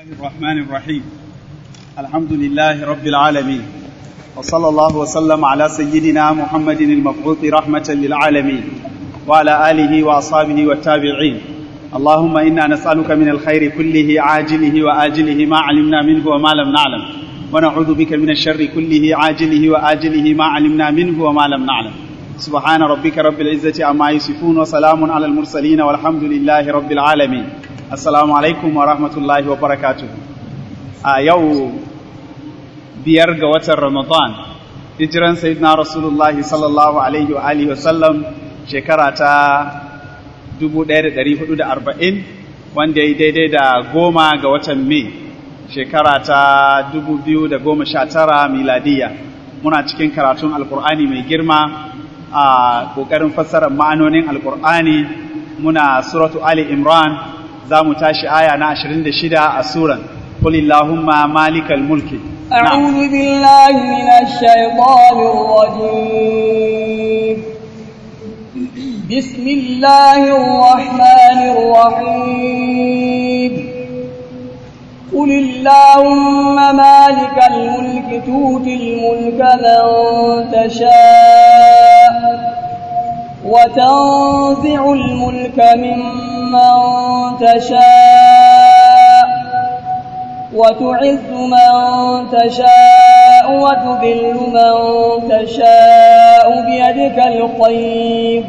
الرحمن الرحيم الحمد لله رب العالمين وصلى الله وسلم على سيدنا محمد المبعوث رحمة للعالمين وعلى آله وأصحابه والتابعين اللهم إنا نسألك من الخير كله عاجله وآجله ما علمنا منه وما لم نعلم ونعوذ بك من الشر كله عاجله وآجله ما علمنا منه وما لم نعلم سبحان ربك رب العزة عما يصفون وسلام على المرسلين والحمد لله رب العالمين Assalamu alaikum wa rahmatullahi wa barakatuh. A yau biyar ga watan Ramadan, hijiran Sayyidina Rasulullah sallallahu alaihi wa alihi wasallam shekara ta 1440 wanda ya daidai da goma ga watan Mai shekara ta 2019 miladiya. Muna cikin karatun Alkur'ani mai girma a ƙoƙarin fassarar ma'anonin Alkur'ani muna suratu Ali Imran za mu tashi aya na 26 a suran قل اللهم مالك الملك أعوذ بالله من الشيطان الرجيم بسم الله الرحمن الرحيم قل اللهم مالك الملك تؤتي الملك من تشاء وتنزع الملك ممن تشاء وتعز من تشاء وتذل من تشاء بيدك الخير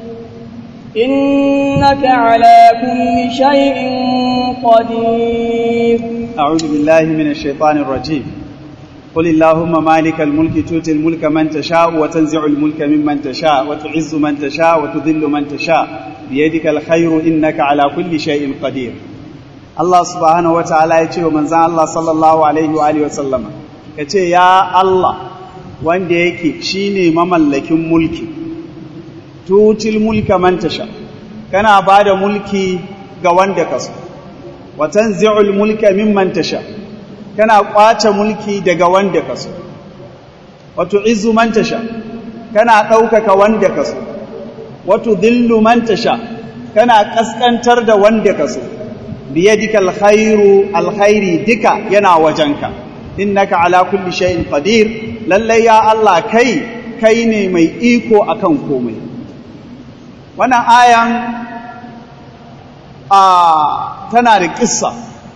إنك على كل شيء قدير أعوذ بالله من الشيطان الرجيم قل اللهم مالك الملك تؤتي الملك من تشاء وتنزع الملك ممن تشاء وتعز من تشاء وتذل من تشاء بيدك الخير إنك على كل شيء قدير الله سبحانه وتعالى يتي ومن زان الله صلى الله عليه وآله وسلم يتي يا الله wanda yake shine mamallakin mulki tutil mulka man tasha kana bada mulki ga wanda kaso wa tanzi'ul mulka mimman tasha kana kwace mulki daga wanda ka so wato izu man tasha kana ɗaukaka wanda ka so wato dillu man tasha kana ƙasƙantar da wanda ka so biyadika alkhairu alkhairi duka yana wajenka innaka ala kulli shay'in qadir lalle ya Allah kai kai ne mai iko akan komai wannan ayan a tana da kissa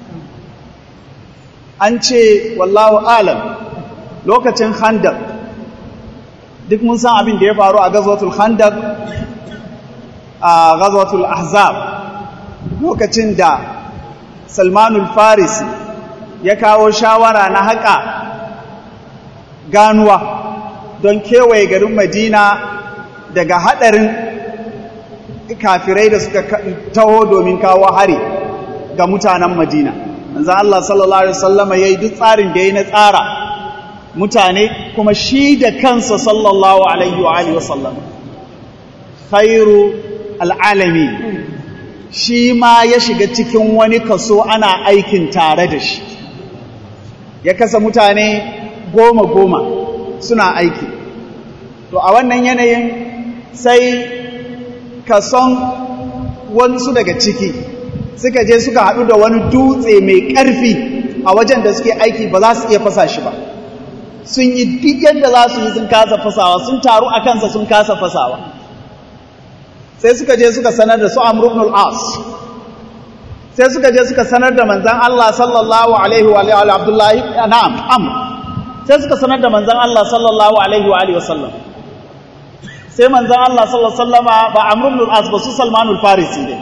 an ce wallahu alam lokacin khandaq duk mun san abin da ya faru a gazwatul khandaq a gazwatul ahzab lokacin da salmanul farisi ya kawo shawara na haƙa ganuwa don kewaye garin madina daga haɗarin kafirai da suka taho domin kawo hari ga mutanen madina manzan Allah sallallahu Alaihi wasallama ya yi duk tsarin da ya na tsara mutane kuma shi da kansa sallallahu Alaihi wasallama khairu al'alami shi ma ya shiga cikin wani kaso ana aikin tare da shi ya kasa mutane goma-goma suna aiki to a wannan yanayin sai kason wasu daga ciki suka je suka haɗu da wani dutse mai ƙarfi a wajen da suke aiki ba za su iya fasa shi ba sun yi duk yadda za su yi sun kasa fasawa sun taru a kansa sun kasa fasawa sai suka je suka sanar da su amr ibn al-as sai suka je suka sanar da manzon Allah sallallahu alaihi wa alihi abdullahi na'am amr sai suka sanar da manzon Allah sallallahu alaihi wa alihi wasallam sai manzon Allah sallallahu alaihi wasallama ba amr ibn al-as ba su salmanul farisi ne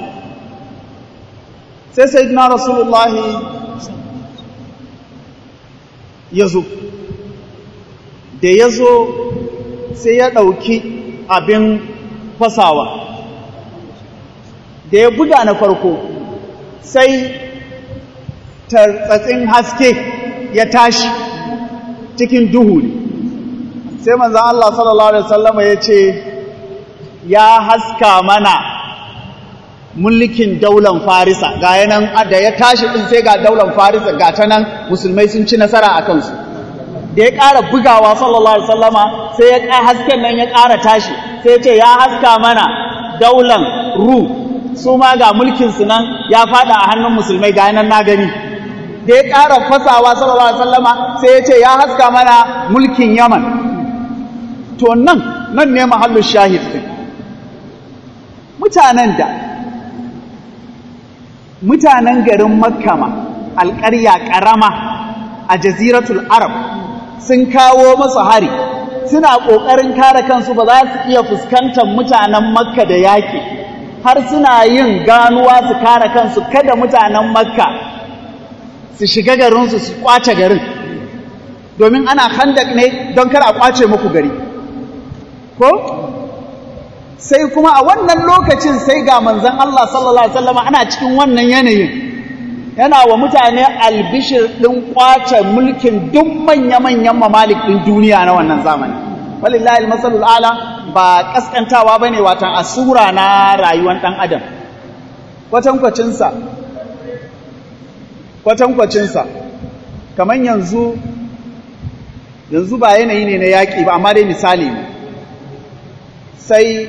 sai sai na rasulullahi ya zo da ya zo sai ya ɗauki abin fasawa da ya buga na farko sai tartsatsin haske ya tashi cikin duhu ne sai manzan Allah sallallahu Alaihi wasallama ya ce ya haska mana mulkin daular farisa ga yanan da ya tashi din sai ga daular farisa ga ta nan musulmai sun ci nasara a kansu da ya ƙara bugawa sallallahu alaihi wasallama sai ya ƙa hasken nan ya ƙara tashi sai ce ya haska mana daular ru su ma ga mulkin su nan ya fada a hannun musulmai ga yanan na gani da ya ƙara fasawa sallallahu alaihi wasallama sai ya ce ya haska mana mulkin yaman to nan nan ne mahallin shahid din mutanen da mutanen garin makkama alƙarya ƙarama a jaziratul arab sun kawo masu hari suna ƙoƙarin kare kansu ba za su iya fuskantar mutanen makka da yaƙi har suna yin ganuwa su kare kansu kada mutanen makka su shiga garinsu su kwace garin domin ana handak ne don kar a kwace muku gari ko sai kuma a wannan lokacin sai ga manzon Allah sallallahu alaihi wasallam ana cikin wannan yanayin yana wa mutane albishir ɗin kwace mulkin duk manya-manyan mamalik ɗin duniya na wannan zamani walillahi almasalul ala ba kaskantawa bane watan asura na rayuwar ɗan adam kwatankwacinsa kwatankwacinsa kamar yanzu yanzu ba yanayi ne na yaƙi ba amma dai misali ne sai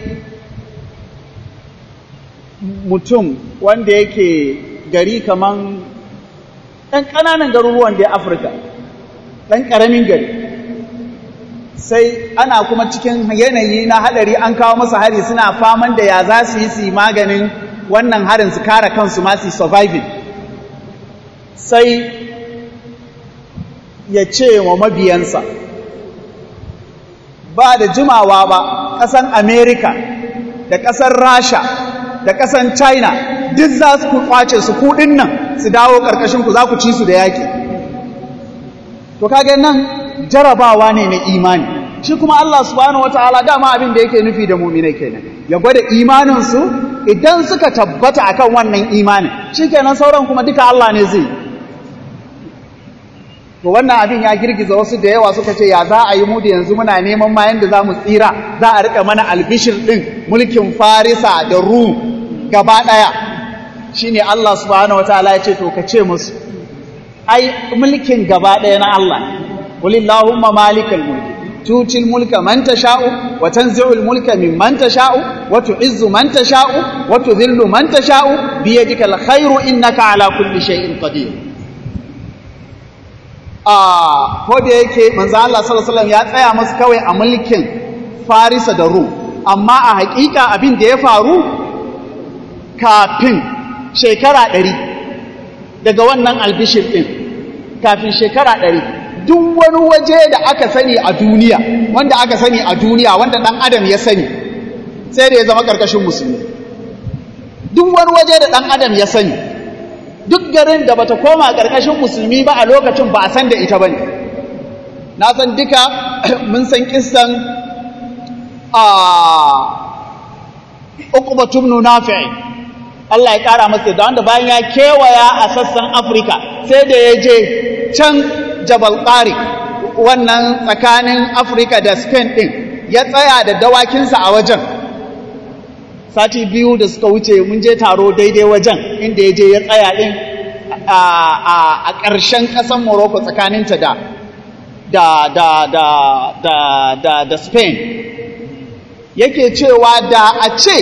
mutum wanda yake gari kaman ɗan ƙananan garuruwan da Afirka, ɗan ƙaramin gari. Sai ana kuma cikin yanayi na haɗari an kawo masa hari suna faman da ya za su yi su maganin wannan harin su kare kansu masu surviving. Sai ya ce wa mabiyansa, ba da jimawa ba, ƙasan Amerika da ƙasar Rasha da ƙasan China duk za su kwace su kuɗin nan su dawo ƙarƙashin ku za ku ci su da yaƙi. To kage nan jarabawa ne na imani. Shi kuma Allah subhanahu wataala dama abin da yake nufi da mu'minai kenan. Ya gwada imanin su idan suka tabbata akan wannan imanin. Shikenan sauran kuma duka Allah ne zai. To wannan abin ya girgiza wasu da yawa suka ce ya za a yi mu da yanzu muna neman ma yanda za mu tsira za a rika mana albishir ɗin mulkin Farisa da Rum gaba ɗaya shi ne Allah subhanahu wa ta'ala ya ce to ka ce musu ai mulkin gaba ɗaya na Allah walillahumma malikal mulki tutil mulka man tasha'u wa tanzi'ul mulka mimman tasha'u wa tu'izzu man tasha'u wa tudhillu man tasha'u bi yadikal khairu innaka ala kulli shay'in qadir ah ko da yake manzo Allah sallallahu alaihi wasallam ya tsaya musu kawai a mulkin Farisa da Rum amma a hakika abin da ya faru kafin shekara ɗari daga wannan albishir ɗin kafin shekara ɗari duk wani waje da aka sani a duniya wanda aka sani a duniya wanda ɗan adam ya sani sai da ya zama ƙarƙashin musulmi duk wani waje da ɗan adam ya sani duk garin da bata koma ƙarƙashin musulmi ba a lokacin ba a san da ita ba ne na san duka mun san kissan a uqbatum nafi'i Allah ya ƙara masa da wanda bayan ya kewaya a sassan Afirka sai da ya je can Jabal Tariq wannan tsakanin Afirka da Spain ɗin ya tsaya da dawakinsa a wajen sati biyu da suka wuce mun je taro daidai wajen inda ya je ya tsaya ɗin a ƙarshen ƙasar Morocco tsakaninta da da da da da da da Spain yake cewa da a ce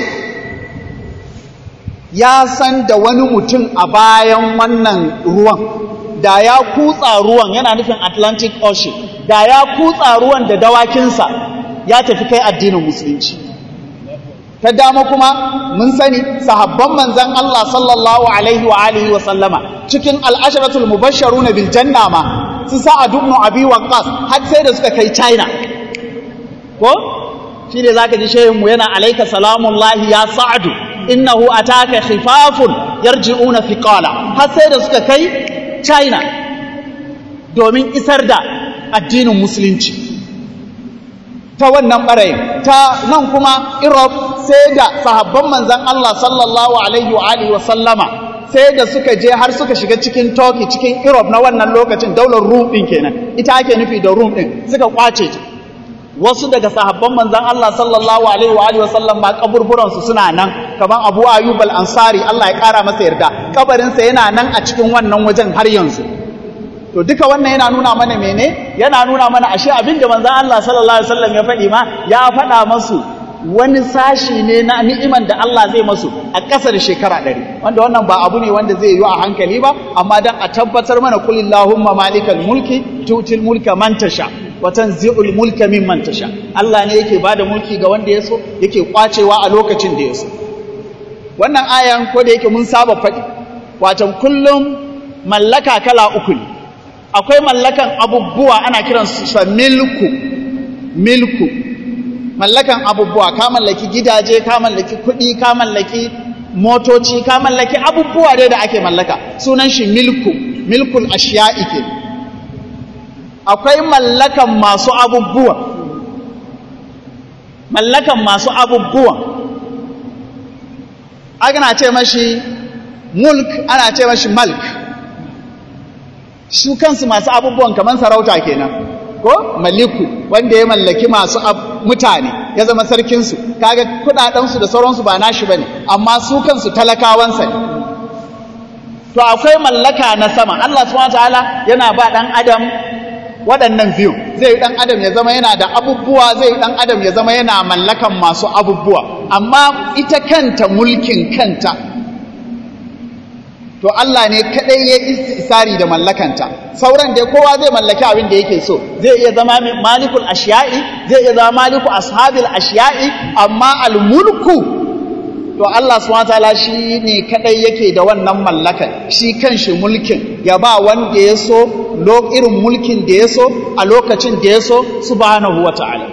ya san da wani mutum a bayan wannan ruwan da ya kutsa ruwan yana nufin Atlantic Ocean da ya kutsa ruwan da dawakinsa ya tafi kai addinin musulunci ta dama kuma mun sani sahabban manzan Allah sallallahu alaihi wa alihi wa sallama cikin al'asharatul mubashsharuna bil janna ma su sa'ad ibn abi waqqas har sai da suka kai China ko shi ne zaka ji shehin mu yana alayka salamullahi ya sa'adu innahu ataka khifafun yarji'una thiqala har sai da suka kai China domin isar da addinin musulunci ta wannan ɓarayin ta nan kuma Europe sai da sahabban manzan Allah sallallahu alaihi wa alihi wa sallama sai da suka je har suka shiga cikin Turkey cikin Europe na wannan lokacin daular Rum din kenan ita ake nufi da Rum din suka kwace ta wasu daga sahabban manzan Allah sallallahu alaihi wa alihi wa sallam ma kaburburan su suna nan kaman Abu Ayyub al-Ansari Allah ya kara masa yarda kabarin sa yana nan a cikin wannan wajen har yanzu to duka wannan yana nuna mana mene yana nuna mana ashe abin da manzon Allah sallallahu alaihi wasallam ya faɗi ma ya faɗa masu wani sashi ne na ni'iman da Allah zai masu a ƙasar shekara ɗari wanda wannan ba abu ne wanda zai yi a hankali ba amma don a tabbatar mana kulillahumma malikal mulki tutil mulka man tasha wa tanzi'ul mulka mimman tasha Allah ne yake bada mulki ga wanda ya so yake kwacewa a lokacin da ya so wannan ayan ko da yake mun saba faɗi watan kullum mallaka kala uku ne akwai mallakan abubuwa ana kiransu sa milku milku mallakan abubuwa ka mallaki gidaje ka mallaki kuɗi ka mallaki motoci ka mallaki abubuwa dai da ake mallaka sunan shi milku milkul ashiya'i ke akwai mallakan masu abubuwa mallakan masu abubuwa ana ce mashi mulk ana ce mashi malk su kansu masu abubuwan kamar sarauta kenan ko maliku wanda ya mallaki masu mutane ya zama sarkinsu kaga kudadensu da sauransu ba nashi bane amma su kansu talakawansa ne to akwai mallaka na sama Allah subhanahu wataala yana ba dan adam waɗannan biyu zai dan adam ya zama yana da abubuwa zai dan adam ya zama yana mallakan masu abubuwa amma ita kanta mulkin kanta to Allah ne kadai ya istisari da mallakanta sauran dai kowa zai mallaki abin da yake so zai iya zama malikul ashiya'i zai iya zama maliku ashabil ashiya'i amma almulku to Allah subhanahu wataala shi ne kadai yake da wannan mallakan shi kanshi mulkin ya ba wanda ya so irin mulkin da ya so a lokacin da ya so subhanahu wataala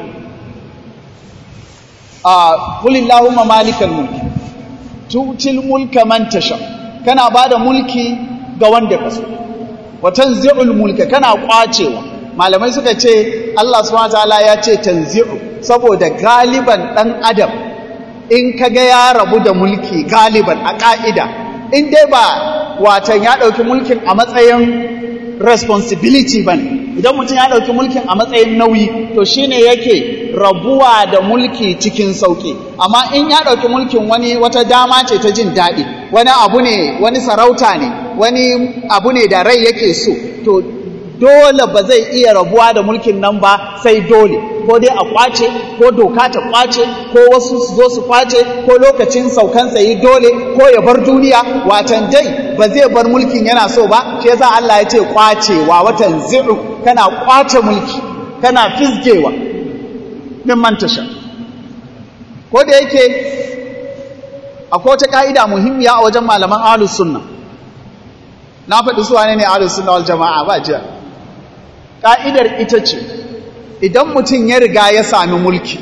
a qulillahumma malikal mulki tutil mulka man tasha kana ba da mulki ga wanda ka so wa tanzi'ul mulka kana kwacewa malamai suka ce Allah subhanahu wataala ya ce tanzi'u saboda galiban dan adam in kaga ya rabu da mulki galiban a ka'ida in dai ba watan ya dauki mulkin a matsayin responsibility bane idan mutum ya dauki mulkin a matsayin nauyi to shine yake rabuwa da mulki cikin sauki amma in ya dauki mulkin wani wata dama ce ta jin daɗi wani abu ne wani sarauta ne wani abu ne da rai yake so to dole ba zai iya rabuwa da mulkin nan ba sai dole ko dai a kwace ko doka ta kwace ko wasu su zo su kwace ko lokacin saukansa yi dole ko ya bar duniya watan dai ba zai bar mulkin yana so ba shi yasa Allah ya ce kwacewa watan zi'u kana kwace mulki kana fizgewa min mantasha ko da yake akwai wata ka'ida muhimmiya a wajen malaman ahlus sunna na faɗi su wane ne ahlus sunna wal jama'a ba jiya ka'idar ita ce idan mutum ya riga ya sami mulki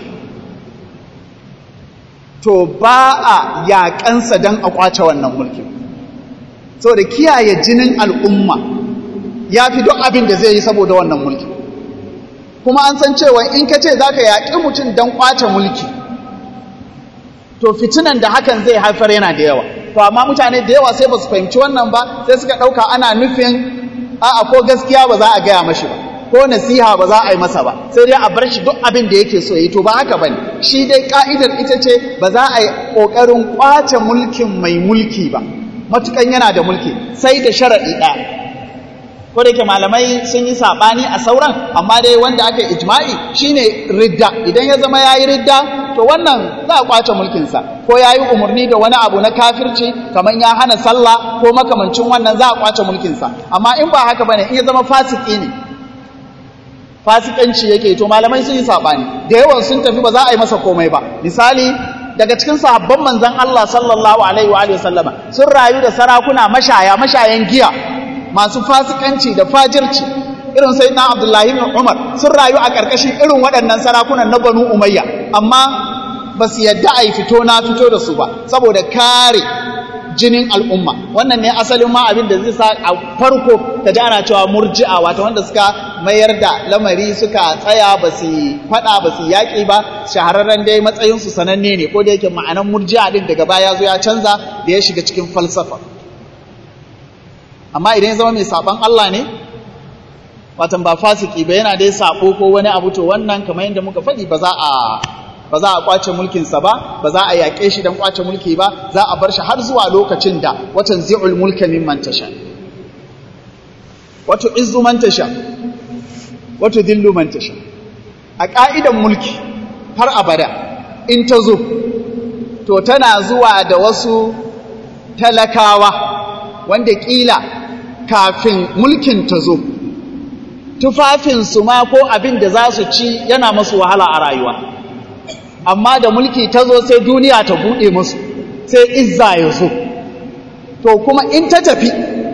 to ba a yaƙansa don a ƙwace wannan mulkin saboda kiyaye jinin al'umma ya fi duk abin da zai yi saboda wannan mulki kuma an san cewa in ka ce za ka yaƙi mutum don ƙwace mulki to fitinan da hakan zai haifar yana da yawa to amma mutane da yawa sai ba su fahimci wannan ba sai suka ɗauka ana nufin a'a ko gaskiya ba za a gaya mashi ba ko nasiha ba za a yi masa ba sai dai a bar shi duk abin da yake so yi to ba haka bane shi dai ka'idar ita ce ba za a yi ƙoƙarin ƙwace mulkin mai mulki ba matukan yana da mulki sai da sharaɗi ɗaya ko da yake malamai sun yi saɓani a sauran amma dai wanda aka yi ijma'i shine ridda idan ya zama ya yi ridda to wannan za a ƙwace mulkinsa ko ya yi umarni da wani abu na kafirci kamar ya hana sallah ko makamancin wannan za a ƙwace mulkinsa amma in ba haka bane in ya zama fasiki ne fasikanci yake to malamai sun yi saɓani da yawan sun tafi ba za a yi masa komai ba misali daga cikin sahabban manzon Allah sallallahu alaihi wa alihi sallama sun rayu da sarakuna mashaya mashayan giya masu fasikanci da fajirci irin sai na Abdullahi ibn Umar sun rayu a ƙarƙashin irin waɗannan sarakunan na Banu Umayya amma ba su yadda a yi fito na fito da su ba saboda kare jinin al'umma wannan ne asalin ma abin da zai sa a farko ta ji ana cewa murji'a wata wanda suka mayar da lamari suka tsaya ba su faɗa ba su yaƙi ba shahararren dai matsayinsu sananne ne ko da yake ma'anan murji'a din daga baya zo ya canza da ya shiga cikin falsafa amma idan ya zama mai saɓan Allah ne watan ba fasiki ba yana dai saɓo ko wani abu to wannan kamar yadda muka faɗi ba za a ba za a kwace mulkinsa ba ba za a yaƙe shi don kwace mulki ba za a bar shi har zuwa lokacin da watan zi'ul mulka mimman tasha wato izzu man tasha wato dillu man tasha a ƙa'idan mulki har abada in ta zo to tana zuwa da wasu talakawa wanda ƙila kafin mulkin ta zo tufafinsu ma ko abin da za su ci yana masu wahala a rayuwa amma da mulki ta zo sai duniya ta buɗe musu sai izza ya zo to kuma in ta tafi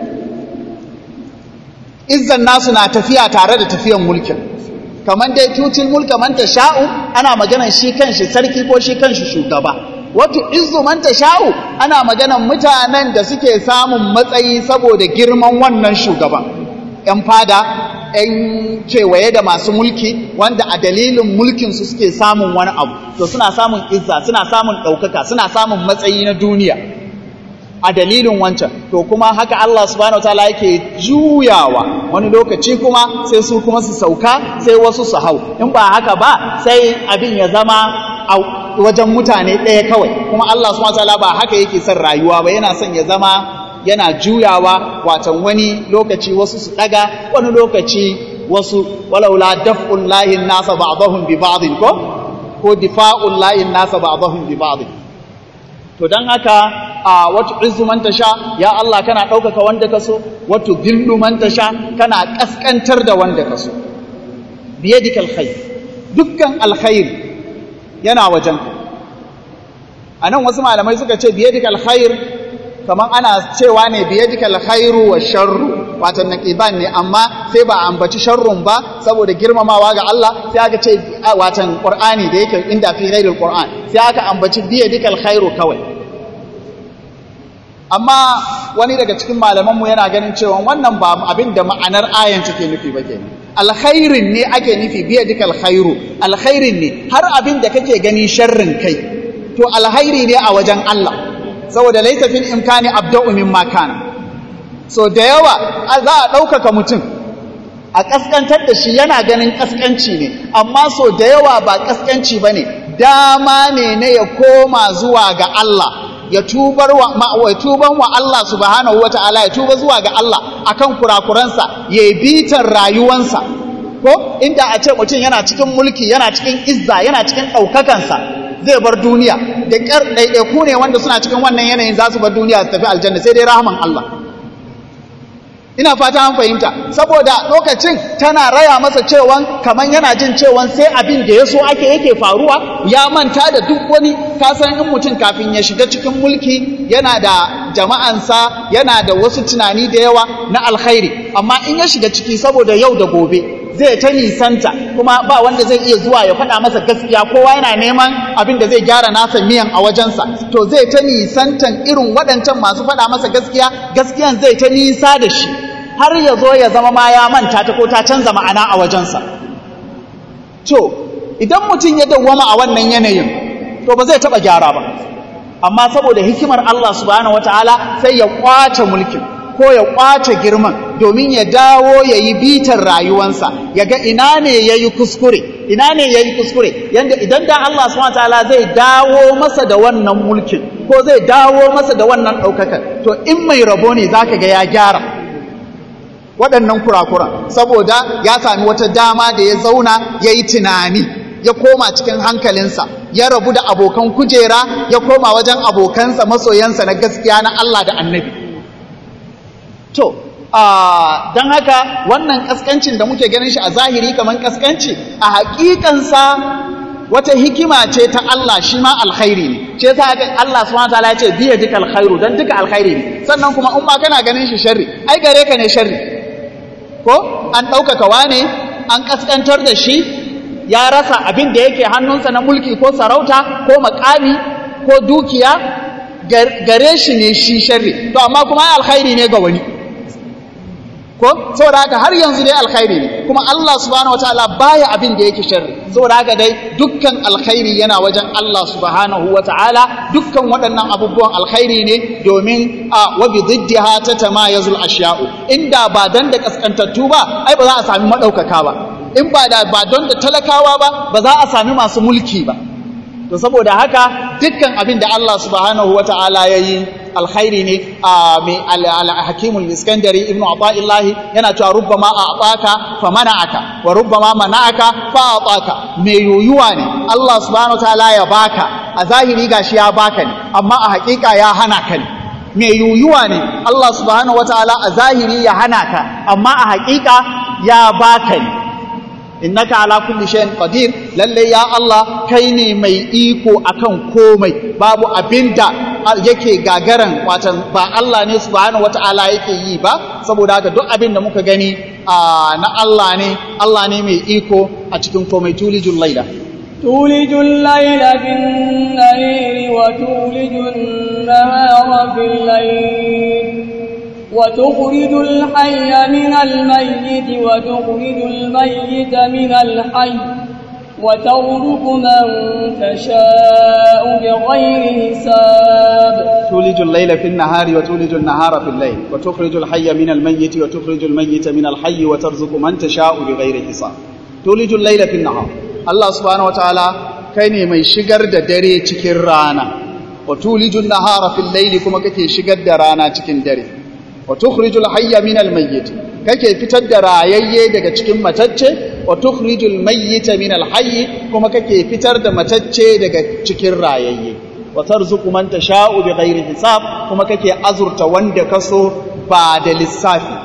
izzan nasu na tafiya tare da tafiyan mulkin kamar dai tutin mulka man sha'u ana maganan shi kanshi sarki ko shi kanshi shugaba wato izzu man sha'u ana maganan mutanen da suke samun matsayi saboda girman wannan shugaban yan fada yan kewaye da masu mulki wanda a dalilin mulkinsu suke samun wani abu to suna samun izza suna samun ɗaukaka suna samun matsayi na duniya a dalilin wancan to kuma haka Allah subhanahu wataala yake juyawa wani lokaci kuma sai su kuma su sauka sai wasu su hau in ba haka ba sai abin ya zama a wajen mutane ɗaya kawai kuma Allah subhanahu wataala ba haka yake son rayuwa ba yana son ya zama yana juyawa watan wani lokaci wasu su daga wani lokaci wasu walaula daf'ul lahi nasa ba'dahum bi ba'd ko ko difa'ul lahi nasa ba'dahum bi ba'd to dan haka a wata izu man tasha ya Allah kana ɗaukaka wanda ka so wato dillu man tasha kana kaskantar da wanda ka so biyadika alkhair dukkan alkhair yana wajen anan wasu malamai suka ce biyadika alkhair kamar ana cewa ne biyadika alkhairu wa sharru wato naqiban ne amma sai ba ambaci sharrun ba saboda girmamawa ga Allah sai aka ce watan qur'ani da yake inda fi ghairil qur'an sai aka ambaci biyadika alkhairu kawai amma wani daga cikin malamanmu yana ganin cewa wannan ba abin da ma'anar ayan take nufi ba kenan alkhairin ne ake nufi biya duka alkhairu alkhairin ne har abin da kake gani sharrin kai to alkhairi ne a wajen Allah saboda laita fil imkani abda'u mimma kana so da yawa za a ɗaukaka mutum a ƙasƙantar da shi yana ganin ƙasƙanci ne amma so da yawa ba ƙasƙanci ba ne dama ne na ya koma zuwa ga Allah ya tubar wa ya tuban wa Allah subhanahu wataala ya tuba zuwa ga Allah akan kurakuransa ya bitar rayuwansa ko inda a ce mutum yana cikin mulki yana cikin izza yana cikin ɗaukakansa zai bar duniya da ƙyar ɗaiɗaiku ne wanda suna cikin wannan yanayin za su bar duniya su tafi aljanna sai dai rahaman Allah ina fata an fahimta saboda lokacin tana raya masa cewan kaman yana jin cewan sai abin da ya so ake yake faruwa ya manta da duk wani kasan in mutum kafin ya shiga cikin mulki yana da jama'ansa yana da wasu tunani da yawa na alkhairi amma in ya shiga ciki saboda yau da gobe zai ta nisanta kuma ba wanda zai iya zuwa ya faɗa masa gaskiya kowa yana neman abin da zai gyara nasa miyan a wajensa to zai ta nisantan irin waɗancan masu faɗa masa gaskiya gaskiyan zai ta nisa da shi har ya zo ya zama ma ya manta ta ko ta canza ma'ana a wajensa to idan mutum ya dawwama a wannan yanayin to ba zai taɓa gyara ba amma saboda hikimar Allah subhanahu wataala sai ya kwace mulkin ko ya kwace girman domin ya dawo ya yi bitar rayuwansa ya ga ina ne ya yi kuskure ina ne ya yi kuskure yadda idan da Allah subhanahu wataala zai dawo masa da wannan mulkin ko zai dawo masa da wannan ɗaukakar to in mai rabo ne za ka ga ya gyara waɗannan kurakuran saboda ya sami wata dama da ya zauna ya yi tunani ya koma cikin hankalinsa ya rabu da abokan kujera ya koma wajen abokansa masoyansa na gaskiya na Allah da annabi to don haka wannan kaskancin da muke ganin shi a zahiri kamar kaskanci a hakikansa wata hikima ce ta Allah shi ma alkhairi ne ce ta haka Allah subhanahu wataala ya ce biya duka alkhairu dan duka alkhairi ne sannan kuma in ba kana ganin shi sharri ai gare ka ne sharri ko an ɗaukaka wane an kaskantar da shi ya rasa abin da yake hannunsa na mulki ko sarauta ko makami ko dukiya gare shi ne shi sharri to amma kuma alkhairi ne ga wani ko saboda haka har yanzu dai alkhairi ne kuma Allah subhanahu wataala baya abin da yake sharri saboda haka dai dukkan alkhairi yana wajen Allah subhanahu wataala dukkan waɗannan abubuwan alkhairi ne domin a wa bi diddiha tatamayazul ashya'u inda ba dan da kaskantattu ba ai ba za a sami madaukaka ba in ba da ba don da talakawa ba ba za a sami masu mulki ba to saboda haka dukkan abin da Allah subhanahu wata'ala ya yi alkhairi ne a mai al-hakimul iskandari ibnu ata'illahi yana cewa rubbama a ataka fa mana'aka wa rubbama mana'aka fa ataka mai yoyuwa ne Allah subhanahu wataala ya baka a zahiri gashi ya baka ne amma a hakika ya hana ka ne me yuyuwa ne Allah subhanahu wataala a zahiri ya hana ka amma a hakika ya baka ne innaka ala kulli shay'in qadir lalle ya Allah kai ne mai iko akan komai babu abinda yake gagaran watan ba Allah ne subhanahu wataala yake yi ba saboda haka duk abinda muka gani na Allah ne Allah ne mai iko a cikin komai tulijul laila tulijul laila bin nahari wa tulijul nahara fil layl وتخرج الحي من الميت وتخرج الميت من الحي وترزق من تشاء بغير حساب تولج الليل في النهار وتولج النهار في الليل وتخرج الحي من الميت وتخرج الميت من الحي وترزق من تشاء بغير حساب تولج الليل في النهار الله سبحانه وتعالى كاين mai shigar da dare cikin rana wa tulijun nahara fil layli kuma kake shigar da rana cikin dare wa tukhrijul hayya minal mayyit kake fitar da rayayye daga cikin matacce wa tukhrijul mayyita minal hayy kuma kake fitar da matacce daga cikin rayayye wa tarzuqu man tasha'u bighairi hisab kuma kake azurta wanda kaso ba da lissafi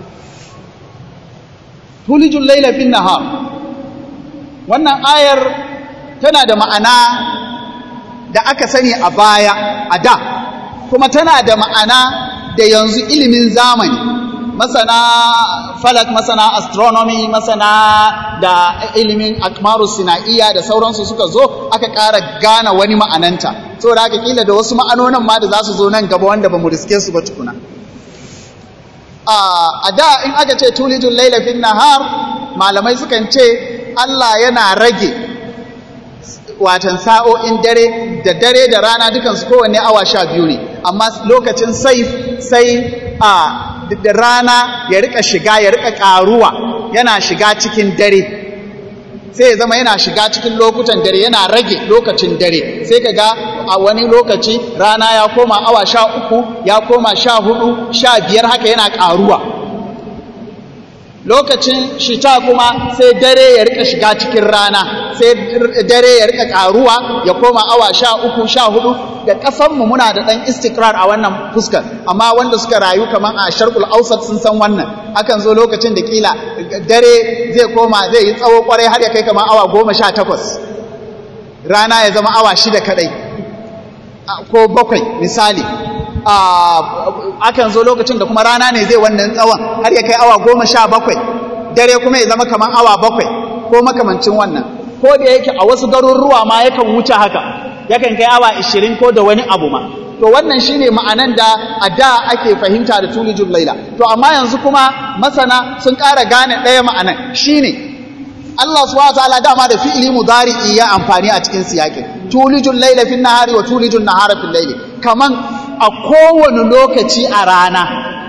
tulijul layla fin nahar wannan ayar tana da ma'ana da aka sani a baya a da kuma tana da ma'ana da yanzu ilimin zamani masana falak masana astronomy masana da ilimin akmaru sina'iya da sauransu suka zo aka ƙara gane wani ma'ananta saboda haka kila da wasu ma'anonin ma da za su zo nan gaba wanda ba mu riske su ba tukuna a da in aka ce tulijul laila fin nahar malamai sukan ce Allah yana rage watan sa'o'in dare da dare da rana dukansu kowanne awa sha biyu ne amma lokacin saif sai a da rana ya rika shiga ya rika karuwa yana shiga cikin dare sai ya zama yana shiga cikin lokutan dare yana rage lokacin dare sai ka ga a wani lokaci rana ya koma awa sha uku ya koma sha hudu sha biyar haka yana karuwa lokacin shita kuma sai dare ya rika shiga cikin rana sai dare ya rika karuwa ya koma awa sha uku sha hudu da kasanmu muna da ɗan istikrar a wannan fuskar amma wanda suka rayu kamar a sharkul ausat sun san wannan akan zo lokacin da kila dare zai koma zai yi tsawo kwarai har ya kai kamar awa goma sha takwas rana ya zama awa shida kadai ko bakwai misali akan zo lokacin da kuma rana ne zai wannan tsawon har ya kai awa goma sha bakwai dare kuma ya zama kamar awa bakwai ko makamancin wannan ko da yake a wasu garuruwa ma yakan wuce haka yakan kai awa ishirin ko da wani abu ma to wannan shine ma'anan da a da ake fahimta da tulijul laila to amma yanzu kuma masana sun ƙara gane ɗaya ma'anan shine Allah subhanahu wataala dama da fi'ili mudari'i ya amfani a cikin siyakin tulijul laila fin nahari wa tulijul nahara fil laili kaman a kowane lokaci a rana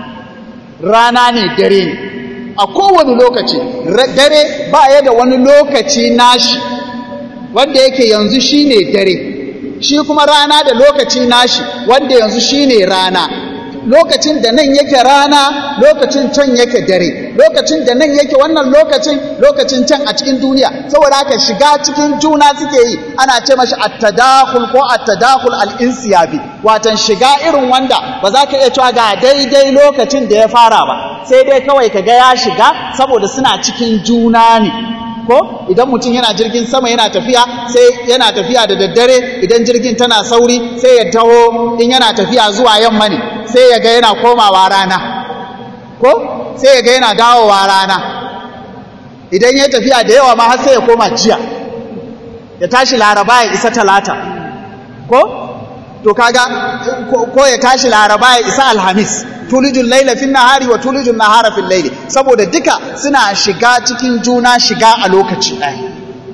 rana ne dare ne a kowane lokaci dare ba ya da wani lokaci nashi wanda yake yanzu shine dare shi kuma rana da lokaci nashi wanda yanzu shine rana lokacin da nan yake rana lokacin can yake dare lokacin da nan yake wannan lokacin lokacin can a cikin duniya saboda haka shiga cikin juna suke yi ana ce mashi at-tadakhul ko at-tadakhul al-insiyabi watan shiga irin wanda ba za ka iya cewa ga daidai lokacin da ya fara ba sai dai kawai ka ga ya shiga saboda suna cikin juna ne ko idan mutum yana jirgin sama yana tafiya sai yana tafiya da daddare idan jirgin tana sauri sai ya taho in yana tafiya zuwa yamma ne sai ya ga yana komawa rana ko sai ya ga yana dawowa rana idan ya tafiya da yawa ma har sai ya koma jiya ya tashi laraba ya isa talata ko to kaga ko ya tashi laraba ya isa alhamis tulijul laila fin nahari wa tulijul nahara fil laili saboda duka suna shiga cikin juna shiga a lokaci ɗaya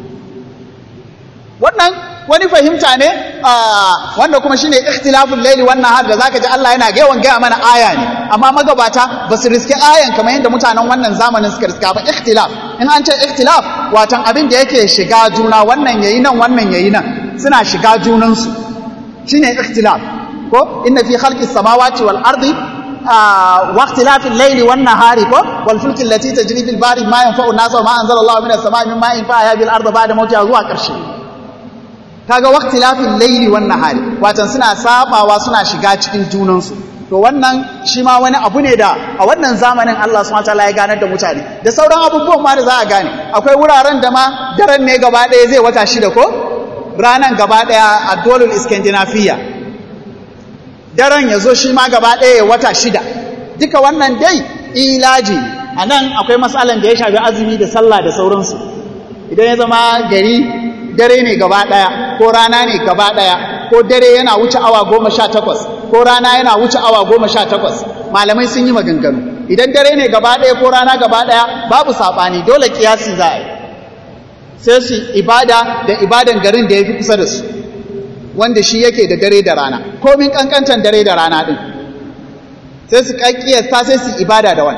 wannan wani fahimta ne wanda kuma shine ikhtilaful laili wan nahar da zaka ji Allah yana yawan gaya mana aya ne amma magabata ba su riski ayan kamar yadda mutanen wannan zamanin suka riska ba ikhtilaf in an ce ikhtilaf watan abin da yake shiga juna wannan yayi nan wannan yayi nan suna shiga junansu shine ikhtilaf ko inna fi khalqis samawati wal ardi واختلاف الليل والنهار والفلك التي تجري في البحر ما ينفع الناس وما انزل الله من السماء من ماء فاحيا بالارض بعد موتها zuwa ƙarshe kaga waqtilafil layli wan nahari watan suna sabawa suna shiga cikin junansu to wannan shi ma wani abu ne da a wannan zamanin Allah subhanahu wataala ya ganar da mutane da sauran abubuwan ma da za a gane akwai wuraren da ma daren ne gaba ɗaya zai wata shida ko ranan gaba ɗaya a dolul iskandinafiya daren ya zo shi ma gaba ɗaya ya wata shida duka wannan dai ilaji a nan akwai matsalan da ya shafi azumi da sallah da sauransu idan ya zama gari dare ne gaba ɗaya ko rana ne gaba ɗaya ko dare yana wuce awa goma sha takwas ko rana yana wuce awa goma sha takwas malamai sun yi maganganu idan dare ne gaba ɗaya ko rana gaba ɗaya babu saɓani dole kiyasi za a yi sai su ibada da ibadan garin da ya fi kusa da su wanda shi yake da dare da rana komin kankantan dare da rana ɗin sai su ƙaƙƙiyasta sai su ibada da wani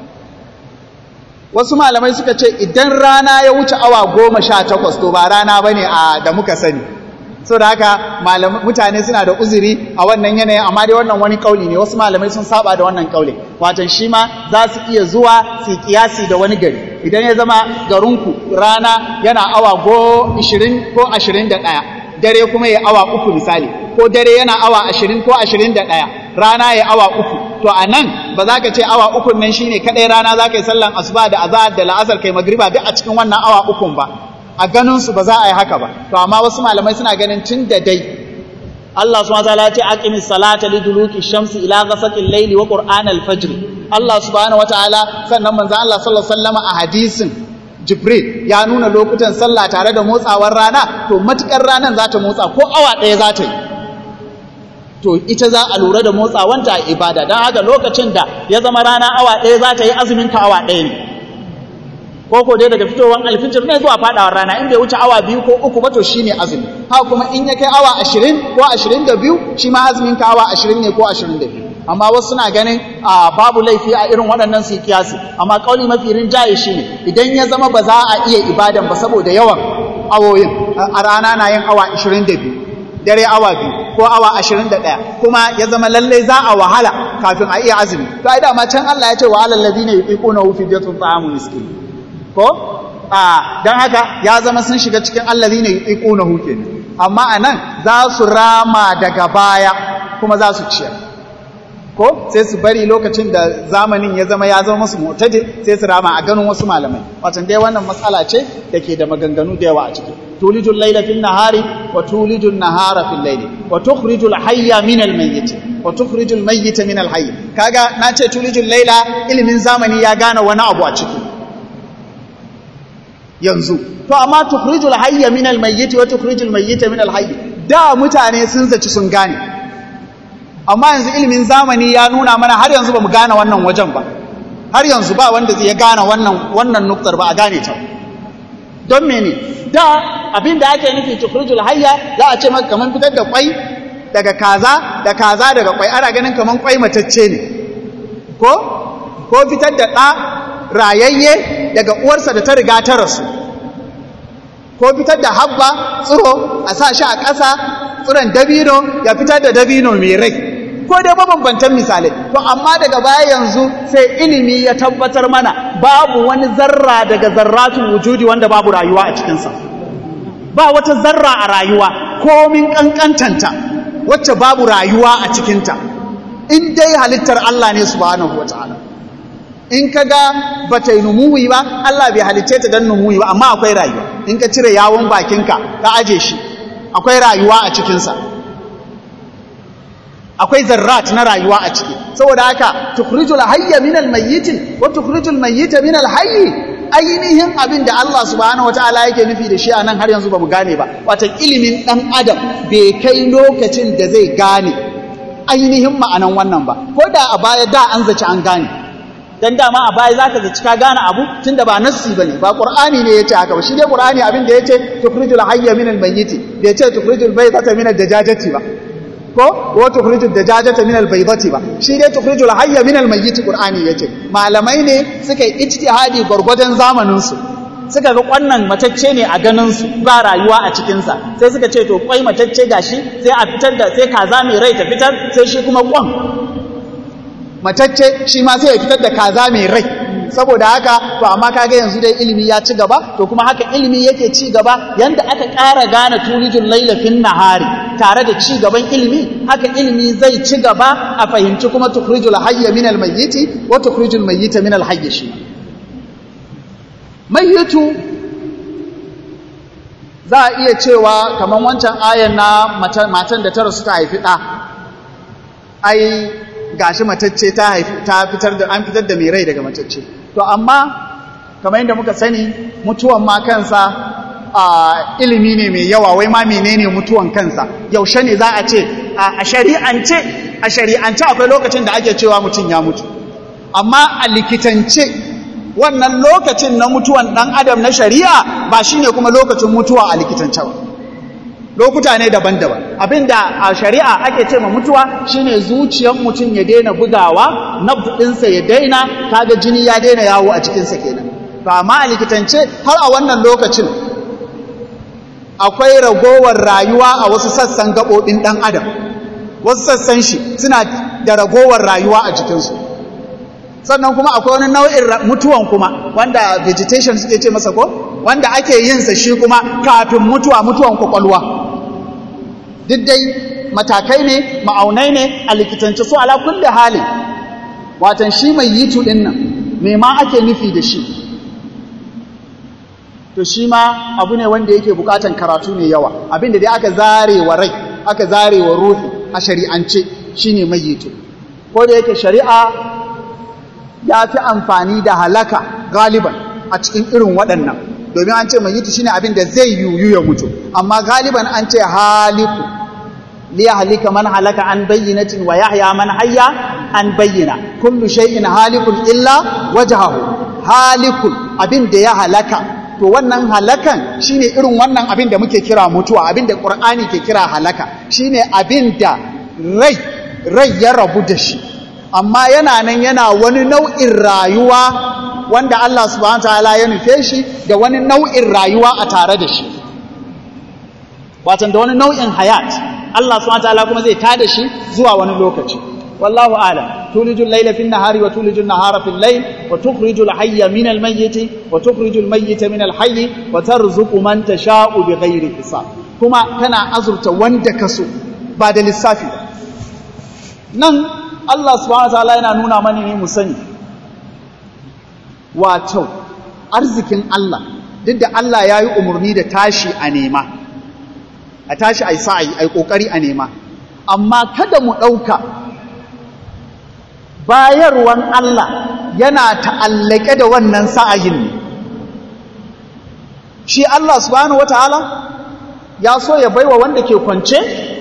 wasu malamai suka ce idan rana ya wuce awa goma sha takwas to ba rana ba ne da muka sani so da haka mutane suna da uzuri a wannan yanayin amma dai wannan wani kauli ne wasu malamai sun saba da wannan kauli watan shi ma za su iya zuwa su kiyasi da wani gari idan ya zama garinku rana yana awa go 20 ko 21 dare kuma ya awa uku misali ko dare yana awa 20 ko 21 rana ya awa uku to a nan ba za ka ce awa ukun nan shine kadai rana za ka yi sallan asuba da azahar da la'asar kai magriba duk a cikin wannan awa ukun ba a ganinsu ba za a yi haka ba to amma wasu malamai suna ganin tun da dai Allah subhanahu wataala ya ce aqimis salata liduluki shamsi ila ghasaqil layli wa qur'an al-fajr Allah subhanahu wataala sannan manzo Allah sallallahu alaihi wasallam a hadisin Jibril ya nuna lokutan sallah tare da motsawar rana to matukar ranan za ta motsa ko awa ɗaya za ta yi to ita za a lura da motsawanta a ibada don haka lokacin da ya zama rana awa ɗaya za ta yi azumin ka awa ɗaya ne ko ko dai daga fitowar alfijir ne zuwa fadawar rana in bai wuce awa biyu ko uku ba to shine azumi haka kuma in ya kai awa ashirin ko ashirin da biyu shi ma azumin ka awa ashirin ne ko ashirin da biyu amma wasu suna ganin a babu laifi a irin waɗannan su kiyasi amma kauli mafi rinjaye shi ne idan ya zama ba za a iya ibadan ba saboda yawan awoyin a rana na yin awa ashirin da biyu dare awa biyu ko awa ashirin da ɗaya kuma ya zama lallai za a wahala kafin a iya azumi to ai dama can Allah ya ce wa alal ladina yuqiquna fi fidyatun ta'amu miskin ko a don haka ya zama sun shiga cikin allazi ne yi ƙuna huke amma a nan za su rama daga baya kuma za su ciyar ko sai su bari lokacin da zamanin ya zama ya zama musu mutaje sai su rama a ganin wasu malamai watan dai wannan matsala ce da ke da maganganu da yawa a ciki tulijul laila fil nahari wa tulijul nahara fil laili wa tukhrijul hayya min al mayyit wa tukhrijul mayyita min al hayy kaga na ce tulijul laila ilimin zamani ya gane wani abu a ciki yanzu to amma tukhrijul hayya min al-mayyit wa tukhrijul mayyita min al-hayy da mutane sun zaci sun gane amma yanzu ilimin zamani ya nuna mana har yanzu bamu gane wannan wajen ba har yanzu ba wanda zai gane wannan wannan nuktar ba a gane ta don mene da abin da ake nufi tukhrijul hayya za a ce maka kaman fitar da kwai daga kaza da kaza daga kwai ana ganin kaman kwai matacce ne ko ko fitar da ɗa rayayye daga uwarsa da ta riga ta rasu ko fitar da habba tsiro a sa shi a ƙasa tsiron dabino ya fitar da dabino mai rai ko dai mabambantan misalai to amma daga baya yanzu sai ilimi ya tabbatar mana babu wani zarra daga zarratun wujudi wanda babu rayuwa a cikinsa ba wata zarra a rayuwa komin ƙanƙantanta wacce babu rayuwa a cikinta in dai halittar Allah ne subhanahu wa ta'ala in ka ga ba ta yi numuwi ba Allah bai halicce ta don numuwi ba amma akwai rayuwa in ka cire yawon bakinka ka aje shi akwai rayuwa a cikinsa akwai zarrat na rayuwa a ciki saboda haka tukhrijul hayya min almayyit wa tukhrijul mayyita min alhayy ainihin abin da Allah subhanahu wataala yake nufi da shi anan har yanzu bamu gane ba wato ilimin dan adam bai kai lokacin da zai gane ainihin ma'anan wannan ba ko da a baya da an zaci an gane dan dama a baya zaka zaci ka gane abu tunda ba nassi bane ba qur'ani ne yace haka ba shi dai qur'ani abin da yace tukhrijul hayya min almayyit bai ce tukhrijul baydata min ad-dajajati ba ko wa tukhrijud dajajata min albaydati ba shi dai tukhrijul hayya min almayyit qur'ani yace malamai ne suka yi ijtihadi gurgurdan zamanin su suka ga kwannan matacce ne a ganin su ba rayuwa a cikin sa sai suka ce to kwai matacce gashi sai a fitar da sai kaza mai rai ta fitar sai shi kuma kwan matacce shi ma sai ya fitar da kaza mai rai saboda haka to amma kaga yanzu dai ilimi ya ci gaba to kuma haka ilimi yake ci gaba yanda aka ƙara gane tulijul laila fin nahari tare da ci gaban ilimi haka ilimi zai ci gaba a fahimci kuma tukhrijul hayya min al mayyiti wa tukhrijul mayyita min al hayy shi mayyitu za a iya cewa kamar wancan ayan na matan da ta rasu ta haifi ɗa ai gashi matacce ta haifi ta fitar da an fitar da mai rai daga matacce to amma kamar yadda muka sani mutuwan ma kansa a ilimi ne mai yawa wai ma menene mutuwan kansa yaushe ne za a ce a shari'ance a shari'ance akwai lokacin da ake cewa mutum ya mutu amma a likitance wannan lokacin na mutuwan ɗan adam na shari'a ba shine kuma lokacin mutuwa a likitance ba lokuta ne daban-daban abinda a shari'a ake ce ma mutuwa shine zuciyar mutum ya daina bugawa nabdinsa ya daina kaga jini ya daina yawo a cikinsa kenan to amma a likitance har a wannan lokacin akwai ragowar rayuwa a wasu sassan gaɓoɓin ɗan adam wasu sassan shi suna da ragowar rayuwa a jikinsu sannan kuma akwai wani nau'in mutuwan kuma wanda vegetation suke ce masa ko wanda ake yinsa shi kuma kafin mutuwa mutuwan kwakwalwa duk dai matakai ne ma'aunai ne a likitance su ala kulli halin watan shi mai yitu din nan me ma ake nufi da shi to shi ma abu ne wanda yake bukatan karatu ne yawa abinda dai aka zare wa rai aka zare wa ruhi a shari'ance shine mai yitu ko da yake shari'a ya fi amfani da halaka galiban a cikin irin waɗannan domin an ce mai yitu shine abin da zai yuyu ya mutu amma galiban an ce haliku liya halika man halaka an bayyinatin wa yahya man hayya an bayyana kullu shay'in halikun illa wajhahu halikun abin da ya halaka to wannan halakan shine irin wannan abin da muke kira mutuwa abin da qur'ani ke kira halaka shine abin da rai rai ya rabu da shi amma yana nan yana wani nau'in rayuwa wanda Allah subhanahu wataala ya nufe shi da wani nau'in rayuwa a tare da shi watan da wani nau'in hayat Allah subhanahu wataala kuma zai tada shi zuwa wani lokaci wallahu a'lam tulijul layla fin nahari wa tulijul nahara fil layl wa tukhrijul hayya min al mayyiti wa tukhrijul mayyita min al hayyi wa tarzuqu man tasha'u bighairi hisab kuma kana azurta wanda kaso ba da lissafi nan Allah subhanahu wataala yana nuna mana ne mu sani wato arzikin Allah duk da Allah ya yi umarni da tashi a nema a tashi a yi sa'ayi a yi ƙoƙari a nema amma kada mu ɗauka bayarwan Allah yana ta'allake da wannan sa'ayin ne shi Allah subhanahu wataala ya so ya baiwa wanda ke kwance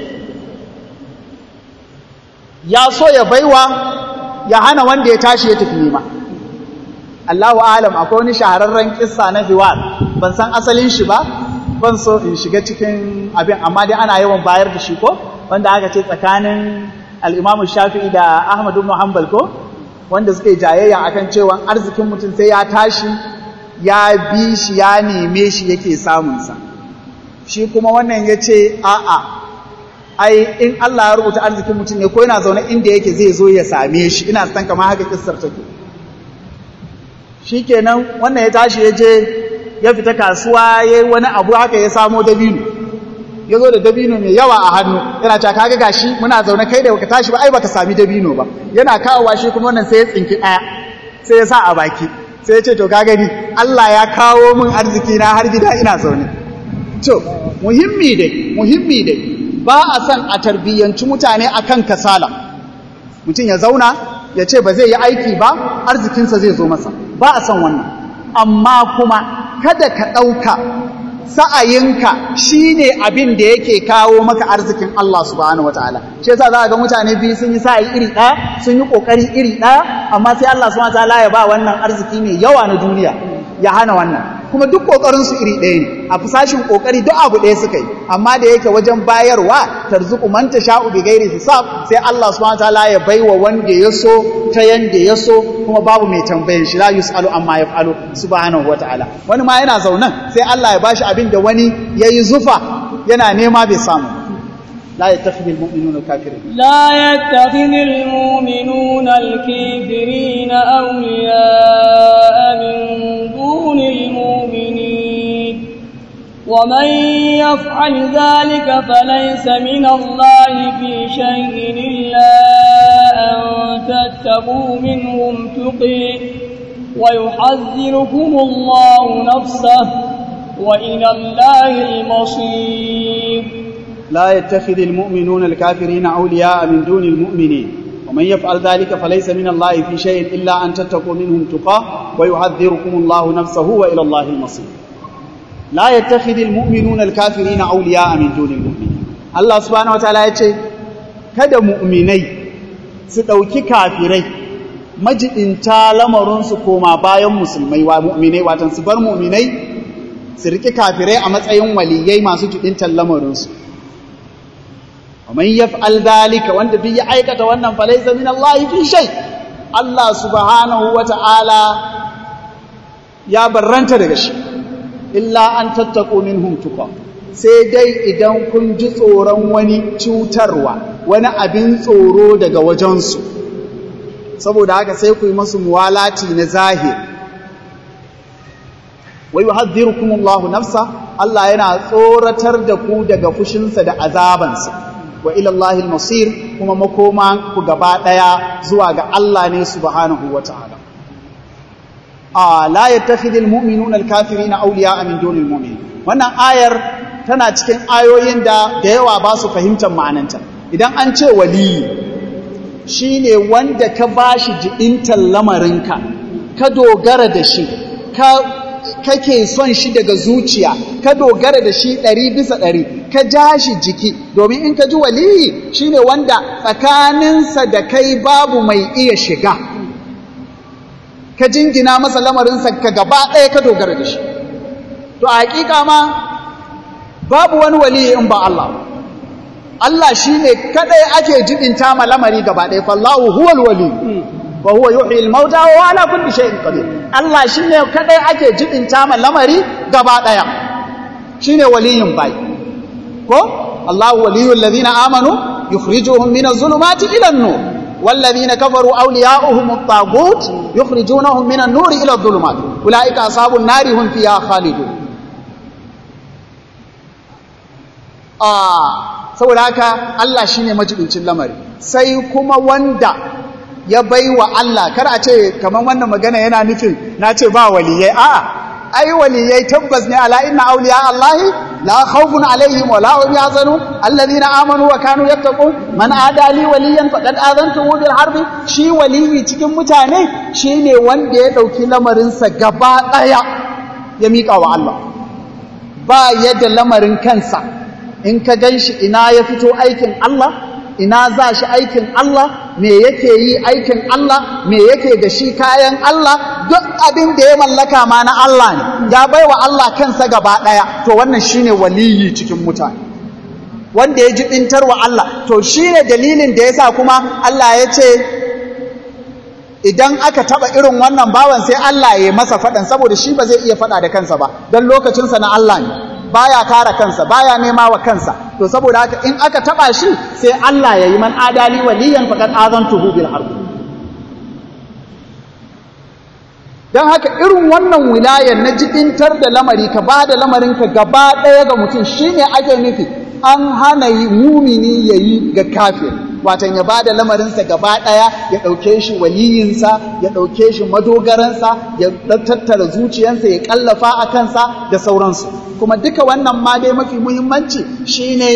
ya so ya baiwa ya hana wanda ya tashi ya tafi nema Allahu alam akwai wani shahararren kissa na hiwar ban san asalin shi ba ban so in shiga cikin abin amma dai ana yawan bayar da shi ko wanda aka ce tsakanin al-Imam Shafi'i da Ahmad ibn Hanbal ko wanda suke jayayya akan cewa arzikin mutum sai ya tashi ya bi shi ya neme shi yake samun sa shi kuma wannan yace a'a ai in Allah ya rubuta arzikin mutum ne ko yana zaune inda yake zai zo ya same shi ina san kamar haka kissar take shikenan wannan ya tashi ya je ya fita kasuwa yayi wani abu haka ya samo dabino ya zo da dabino mai yawa a hannu yana cewa kaga gashi muna zaune kai da baka tashi ba ai baka sami dabino ba yana kawowa shi kuma wannan sai ya tsinki daya sai ya sa a baki sai ya ce to ka gani Allah ya kawo min arziki na har gida ina zaune to muhimmi dai muhimmi dai ba a son a tarbiyyanci mutane akan kasala mutum ya zauna ya ce ba zai yi aiki ba arzikinsa zai zo masa ba a son wannan amma kuma kada ka ɗauka sa'ayinka shi ne abin da yake kawo maka arzikin Allah subhanahu wa ta'ala shi yasa za a ga mutane biyu sun yi sa'ayi iri ɗaya sun yi ƙoƙari iri ɗaya amma sai Allah subhanahu wa ta'ala ya ba wannan arziki mai yawa na duniya ya hana wannan kuma duk ƙoƙarinsu iri ɗaya ne a fusashin ƙoƙari duk abu ɗaya suka yi amma da yake wajen bayarwa tarzuku man sha'u bi ghairi hisab sai Allah subhanahu wataala ya baiwa wanda ya so ta yanda ya so kuma babu mai tambayan shi la yusalu amma yaf'alu subhanahu wataala wani ma yana zaunan sai Allah ya bashi abin da wani yayi zufa yana nema bai samu la yattakhidul mu'minuna al-kafirin لا يتخذ المؤمنون الكافرين أولياء من دون المؤمنين ومن يفعل ذلك فليس من الله في شيء إلا أن تتقوا منهم تقي ويحذركم الله نفسه وإلى الله المصير لا يتخذ المؤمنون الكافرين أولياء من دون المؤمنين ومن يفعل ذلك فليس من الله في شيء إلا أن تتقوا منهم تقاه ويحذركم الله نفسه وإلى الله المصير لا يتخذ المؤمنون الكافرين أولياء من دون المؤمنين الله سبحانه وتعالى يقول kada mu'minai su ɗauki kafirai majidinta lamarinsu koma bayan musulmai wa mu'minai watan su bar mu'minai su riƙi kafirai a matsayin waliyai masu jidintan lamarinsu ومن يفعل ذلك وانت في aikata wannan فليس من الله في شيء Allah subhanahu wata'ala ya barranta daga shi illa an tattaqu minhum tuqa sai dai idan kun ji tsoron wani cutarwa wani abin tsoro daga wajensu saboda haka sai ku yi masu muwalati na zahir wa yuhadhdhirukumullahu nafsa Allah yana tsoratar da ku daga fushinsa da azabansa wa ilallahi masir kuma makoma ku gaba daya zuwa ga Allah ne subhanahu wataala a la yattakhidul mu'minuna al-kafirina awliya'a min dunil mu'minin wannan ayar tana cikin ayoyin da da yawa ba su fahimtar ma'ananta idan an ce waliyi shine wanda ka bashi jidintar lamarinka ka dogara da shi ka kake son shi daga zuciya ka dogara da shi ɗari bisa ɗari ka ja shi jiki domin in ka ji waliyi shine wanda tsakaninsa da kai babu mai iya shiga ka jingina masa lamarinsa ka gaba ɗaya ka dogara da shi to a hakika ma babu wani waliyi in ba Allah Allah shine kadai ake jibinta ma lamari gaba ɗaya fallahu huwal wali wa huwa yuhyi al-mauta wa ala kulli shay'in qadir Allah shine kadai ake jibinta ma lamari gaba daya shine waliyin bai ko Allah waliyul ladina amanu yukhrijuhum min az-zulumati ila an-nur والذين كفروا أولياؤهم الطاغوت يخرجونهم من النور إلى الظلمات أولئك أصحاب النار هم فيها خالدون آه saboda haka Allah shine majibincin lamari sai kuma wanda ya bai wa Allah kar a ce kamar wannan magana yana nufin na ce ba waliyai a'a ai waliyai tabbas ne ala inna awliya Allahi la khawfun alaihim wa la hum yahzanun alladhina amanu wa kanu yattaqun man adali waliyan faqad azantuhu bil harbi shi waliyi cikin mutane shine wanda ya dauki lamarin sa gaba daya ya mika wa Allah ba yadda lamarin kansa in ka ganshi ina ya fito aikin Allah ina za shi aikin Allah me yake yi aikin Allah me yake da shi kayan Allah duk abin da ya mallaka ma na Allah ne ya baiwa Allah kansa gaba daya to wannan shine waliyi cikin mutane wanda ya jibintar wa Allah to shine dalilin da yasa kuma Allah ya ce idan aka taba irin wannan bawan sai Allah ya masa fadan saboda shi ba zai iya fada da kansa ba dan lokacinsa na Allah ne baya kare kansa baya nema wa kansa to saboda haka in aka taba shi sai Allah ya yi man adali waliyan faqad azantuhu bil harb dan haka irin wannan wilayar na jibintar da lamari ka ba da lamarin ka gaba daya ga mutum shine ake nufi an hana yi mumini yayi ga kafir watan ya ba da lamarinsa gaba ɗaya ya ɗauke shi waliyinsa ya ɗauke shi madogaransa ya tattara zuciyansa ya ƙallafa a kansa da sauransu kuma duka wannan ma dai mafi muhimmanci shine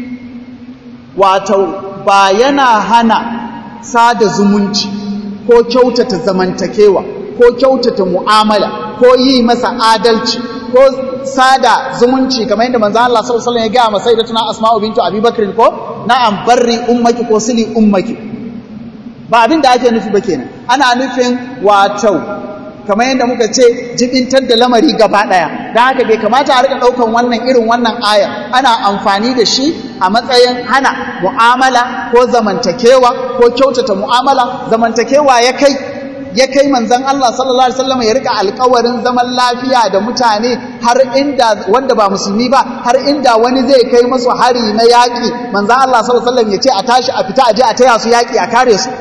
wato ba yana hana sada zumunci ko kyautata zamantakewa ko kyautata mu'amala ko yi masa adalci ko sada zumunci kamar yadda manzo Allah sallallahu alaihi wasallam ya ga masa sayyidatuna Asma'u bintu Abi Bakr ko na'am barri ummaki ko sili ummaki ba abin da ake nufi ba kenan ana nufin wato kamar yadda muka ce jibintar da lamari gaba daya dan haka bai kamata a rika daukan wannan irin wannan aya ana amfani da shi a matsayin hana mu'amala ko zamantakewa ko kyautata mu'amala zamantakewa ya kai ya kai manzon Allah sallallahu alaihi wasallam ya rika alƙawarin zaman lafiya da mutane har inda wanda ba musulmi ba har inda wani zai kai musu hari na yaƙi manzon Allah sallallahu alaihi wasallam ya ce a tashi a fita a je a taya su yaƙi a kare su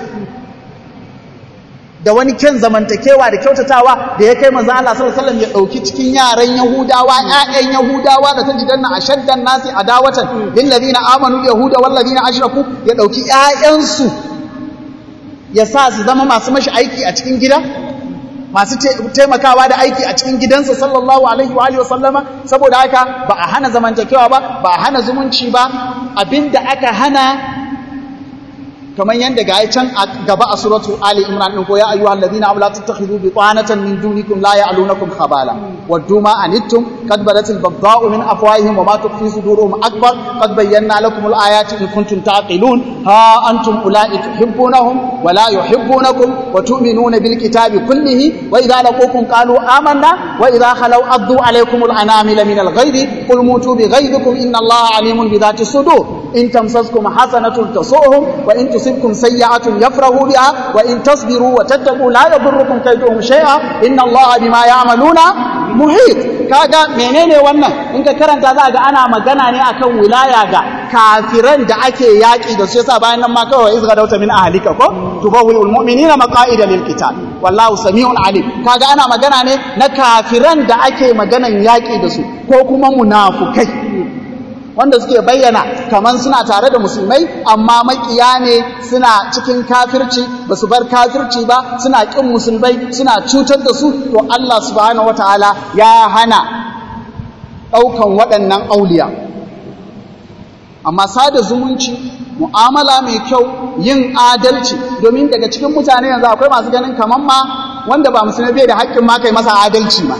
da wani kyan zamantakewa da kyautatawa da ya kai manzo Allah sallallahu alaihi wasallam ya dauki cikin yaran Yahudawa ƴaƴan Yahudawa da tajidanna ashaddan nasi adawatan lil ladina amanu yahuda wal ladina ashraku ya dauki ƴaƴansu ya sa su zama masu mashi aiki a cikin gida masu taimakawa da aiki a cikin gidansa sallallahu alaihi wa alihi wasallama saboda haka ba a hana zamantakewa ba ba a hana zumunci ba abinda aka hana kamar yadda ga can a gaba a suratu Ali Imran din ko ya ayyuhal ladina amla tattakhidhu bitanatan min dunikum la ya'lunakum khabala waddu ma anittum qad badatil baghdha'u min afwahihim wa ma tukhfi suduruhum akbar qad bayyana lakum al-ayati in kuntum taqilun ha antum ulai tuhibbunahum wa la yuhibbunakum wa tu'minuna bil kitabi kullihi wa idha laqukum qalu amanna wa idha khalaw addu alaykum al-anamila min al-ghayri qul mutu bi ghayrikum inna Allaha alimun bi dhati sudur in tamsaskum hasanatun tasu'hum wa in tusibkum sayyi'atun yafrahu biha wa in tasbiru wa tattaqu la yadurrukum kayduhum shay'a inna Allaha bima ya'maluna muhit kaga menene wannan in ka karanta za ga ana magana ne akan wilaya ga kafiran da ake yaki da su yasa bayan nan ma kawai izga dauta min ahlika ko tubawwi'ul mu'minina maqa'ida lil qital wallahu sami'un alim kaga ana magana ne na kafiran da ake maganan yaki da su ko kuma munafukai wanda suke bayyana kaman suna tare da musulmai amma makiya ne suna cikin kafirci ba su bar kafirci ba suna ƙin musulmai suna cutar da su to Allah subhanahu wataala ya hana ɗaukan waɗannan auliya amma sada zumunci mu'amala mai kyau yin adalci domin daga cikin mutane yanzu akwai masu ganin kaman ma wanda ba musulmai bai da haƙƙin ma kai masa adalci ma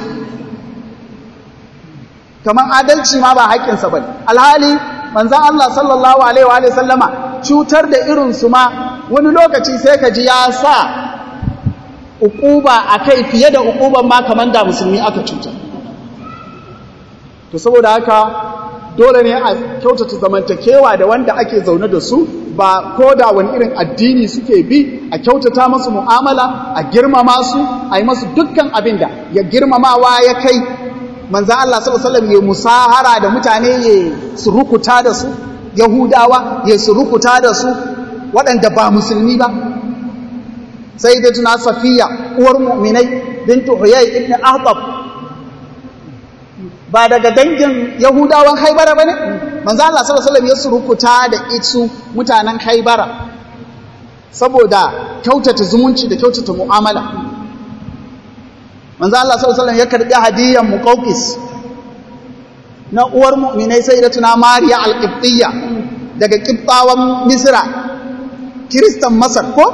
kamar adalci ma ba haƙƙinsa ba alhali manzan Allah sallallahu alaihi wa sallama cutar da irinsu ma wani lokaci sai ka ji ya sa uquba a kai fiye da uquban ma kamar da musulmi aka cutar to saboda haka dole ne a kyautata zamantakewa da wanda ake zaune da su ba ko da wani irin addini suke bi a kyautata masu mu'amala a girmama su a yi masu dukkan abin da ya girmamawa ya kai manzo Allah sallallahu alaihi wasallam ya musahara da mutane ya surukuta da su yahudawa ya surukuta da su waɗanda ba musulmi ba sai da tuna safiya uwar mu'minai bintu huyay ibn ahtab ba daga dangin yahudawan haibara bane manzo Allah sallallahu alaihi wasallam ya surukuta da isu mutanen haibara saboda kyautata zumunci da kyautata mu'amala manzo Allah sallallahu alaihi wasallam ya karbi hadiyan muqawqis na uwar mu'minai sayyidatuna mariya al-qibtiyya daga qibtawan misra kristan masar ko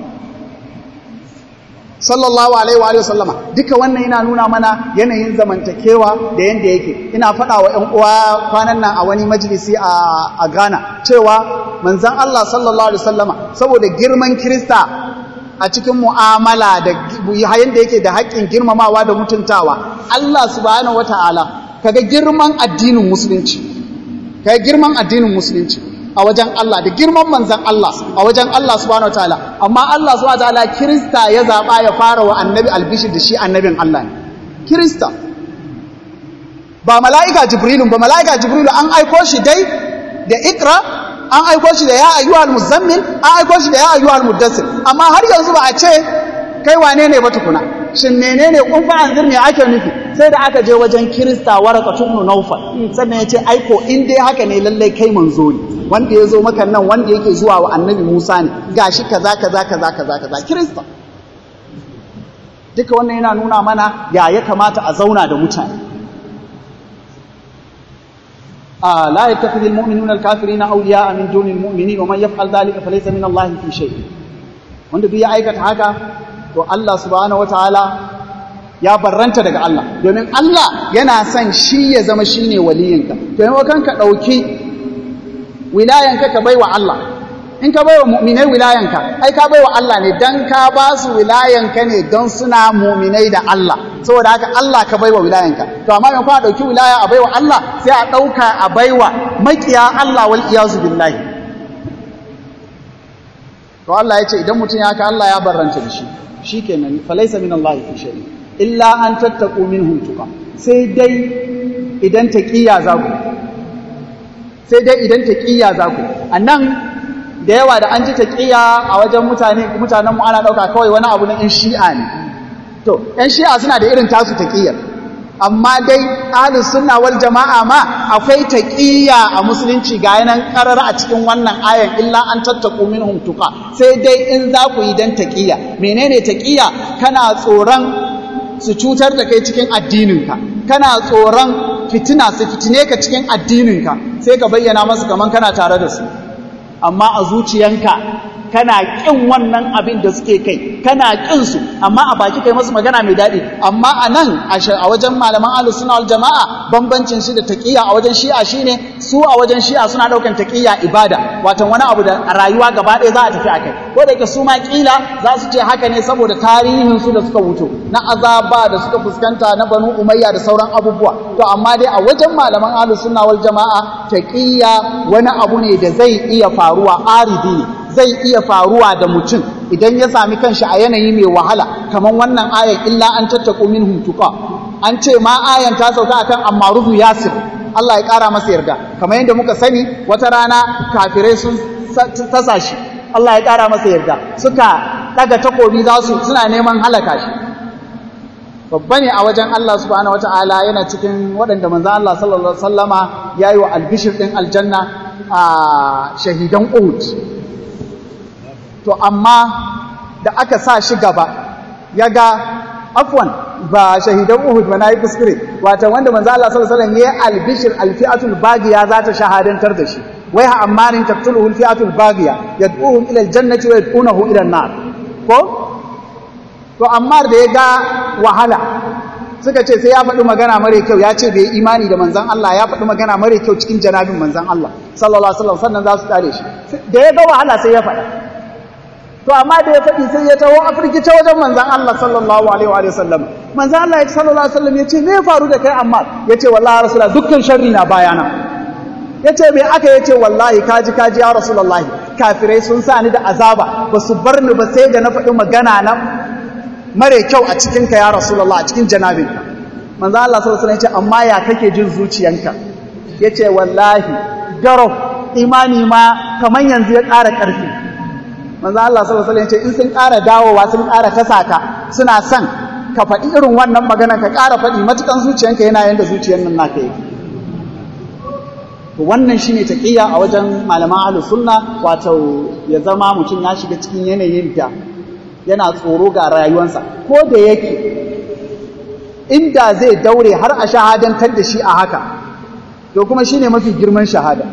sallallahu alaihi wa sallama duka wannan yana nuna mana yanayin zamantakewa da yanda yake ina faɗa wa ƴan uwa kwanan nan a wani majalisi a a Ghana cewa manzon Allah sallallahu alaihi wasallama saboda girman krista a cikin mu'amala da yanda yake da haƙƙin girmamawa da mutuntawa Allah subhanahu wataala kaga girman addinin musulunci kaga girman addinin musulunci a wajen Allah da girman manzan Allah a wajen Allah subhanahu wataala amma Allah subhanahu wataala Kirista ya zaba ya fara wa annabi albishir da shi annabin Allah ne Kirista ba mala'ika Jibrilun ba mala'ika Jibrilu an aiko shi dai da Ikra an aiko shi da ya ayyuhal muzammil an aiko shi da ya ayyuhal muddassir amma har yanzu ba a ce kai wane ne ba tukuna shin menene kun fa anzir me ake nufi sai da aka je wajen Kirista waraka tubnu Naufal sannan ya ce aiko in dai haka ne lallai kai manzo ne wanda ya zo maka nan wanda yake zuwa wa annabi Musa ne gashi kaza kaza kaza kaza kaza Kirista duka wannan yana nuna mana ya ya kamata a zauna da mutane a la yattakhidhu almu'minuna alkafirina awliya'a min duni almu'minin wa man yaf'al dhalika falaysa min Allah fi shay wanda duk ya aikata haka to Allah subhanahu wataala ya barranta daga Allah domin Allah yana son shi ya zama shine waliyinka to yayin ka dauki wilayanka ka baiwa Allah in ka baiwa mu'minai wilayanka ai ka baiwa Allah ne dan ka ba su wilayanka ne don suna mu'minai da Allah saboda haka Allah ka baiwa wilayanka to amma in ka dauki wilaya a baiwa Allah sai a dauka a baiwa makiya Allah wal iyazu billahi to Allah ya ce idan mutum ya haka Allah ya barranta da shi shikenan falaysa min Allah fi shay illa an tattaqu minhum tuqa sai dai idan taqiya za ku sai dai idan taqiya za ku annan da yawa da an ji taqiya a wajen mutane mutanen mu ana dauka kawai wani abu na in shi'a ne to yan shi'a suna da irin tasu taqiyar amma dai ahlus sunna wal jama'a ma akwai taqiyya a musulunci ga yanan karar a cikin wannan ayan illa an tattaku minhum tuqa sai dai in za ku yi dan taqiyya menene taqiyya kana tsoron su cutar da kai cikin addininka kana tsoron fitina su fitine ka cikin addininka sai ka bayyana masu kaman kana tare da su amma a zuciyanka kana ƙin wannan abin da suke kai kana ƙin su amma a baki kai masu magana mai daɗi amma a nan a wajen malaman ahlus sunna wal jama'a bambancin shi da taqiyya a wajen shi'a shine su a wajen shi'a suna ɗaukan taqiyya ibada watan wani abu da a rayuwa gaba ɗaya za a tafi akai ko da yake su ma kila za su ce haka ne saboda tarihin su da suka wuto na azaba da suka fuskanta na banu umayya da sauran abubuwa to amma dai a wajen malaman ahlus sunna wal jama'a taqiyya wani abu ne da zai iya faruwa aridi ne zai iya faruwa da mutum idan ya sami kanshi a yanayi mai wahala kamar wannan ayan illa an tattaku minhum tuqa an ce ma ayan ta sauka akan Ammaru Yasir Allah ya kara masa yarda kamar yadda muka sani wata rana kafirai sun tasa shi Allah ya kara masa yarda suka daga takobi za su suna neman halaka shi babba ne a wajen Allah subhanahu wataala yana cikin waɗanda manzo Allah sallallahu alaihi wasallama yayi wa albishir din aljanna a shahidan Uhud to amma da aka sa shi gaba ya ga afwan ba shahidan Uhud ba nayi kuskure wato wanda manzo Allah sallallahu alaihi wasallam yayi albishir alfi'atul baghiya za ta shahadantar da shi wai ha ammarin taqtuluhu alfi'atul baghiya yad'uhum ila aljannati wa yad'unahu ila an-nar ko to amma da ya ga wahala suka ce sai ya faɗi magana mare kyau ya ce bai imani da manzan Allah ya faɗi magana mare kyau cikin janabin manzan Allah sallallahu alaihi wasallam sannan za su tare shi da ya ga wahala sai ya faɗa to amma da ya faɗi sai ya taho afirki ta wajen manzan Allah sallallahu alaihi wa sallam manzan Allah ya sallallahu alaihi wasallam ya ce me ya faru da kai amma ya ce wallahi rasulullah dukkan sharri na bayana ya ce me aka ya ce wallahi kaji kaji ya rasulullahi kafirai sun sa ni da azaba ba su bar ni ba sai da na faɗi magana na mare kyau a cikin ka ya rasulullah a cikin janabinka manzan Allah sallallahu alaihi wasallam ya ce amma ya kake jin zuciyanka ya ce wallahi garau imani ma kaman yanzu ya ƙara ƙarfi manzo Allah sallallahu alaihi wasallam ce in sun ƙara dawowa sun ƙara kasa ka suna son ka faɗi irin wannan magana ka ƙara faɗi matukan zuciyanka yana yanda zuciyar nan naka yake to wannan shine taqiyya a wajen malaman ahlus sunna wato ya zama mutum ya shiga cikin yanayin da yana tsoro ga rayuwarsa ko da yake inda zai daure har a shahadantar da shi a haka to kuma shine mafi girman shahada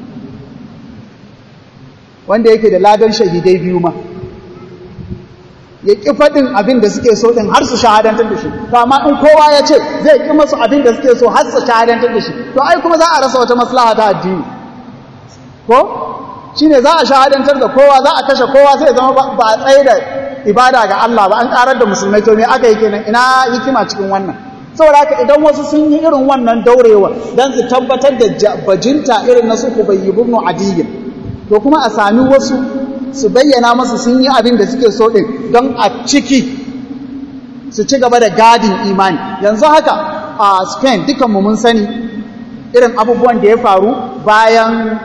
wanda yake da ladan shahidai biyu ma ya ƙi faɗin abin da suke so ɗin har su shahadantar da shi to amma in kowa ya ce zai ƙi masu abin da suke so har su shahadantar da shi to ai kuma za a rasa wata maslaha ta addini ko shi ne za a shahadantar da kowa za a kashe kowa sai zama ba a tsaye da ibada ga Allah ba an ƙarar da musulmai to me aka yi kenan ina hikima cikin wannan saboda haka idan wasu sun yi irin wannan daurewa don su tabbatar da bajinta irin na su kubayyi ibn adiyyin to kuma a sami wasu su bayyana masu sun yi abin da suke so ɗin don a ciki su ci gaba da gadin imani yanzu haka a spain dukanmu mun sani irin abubuwan da ya faru bayan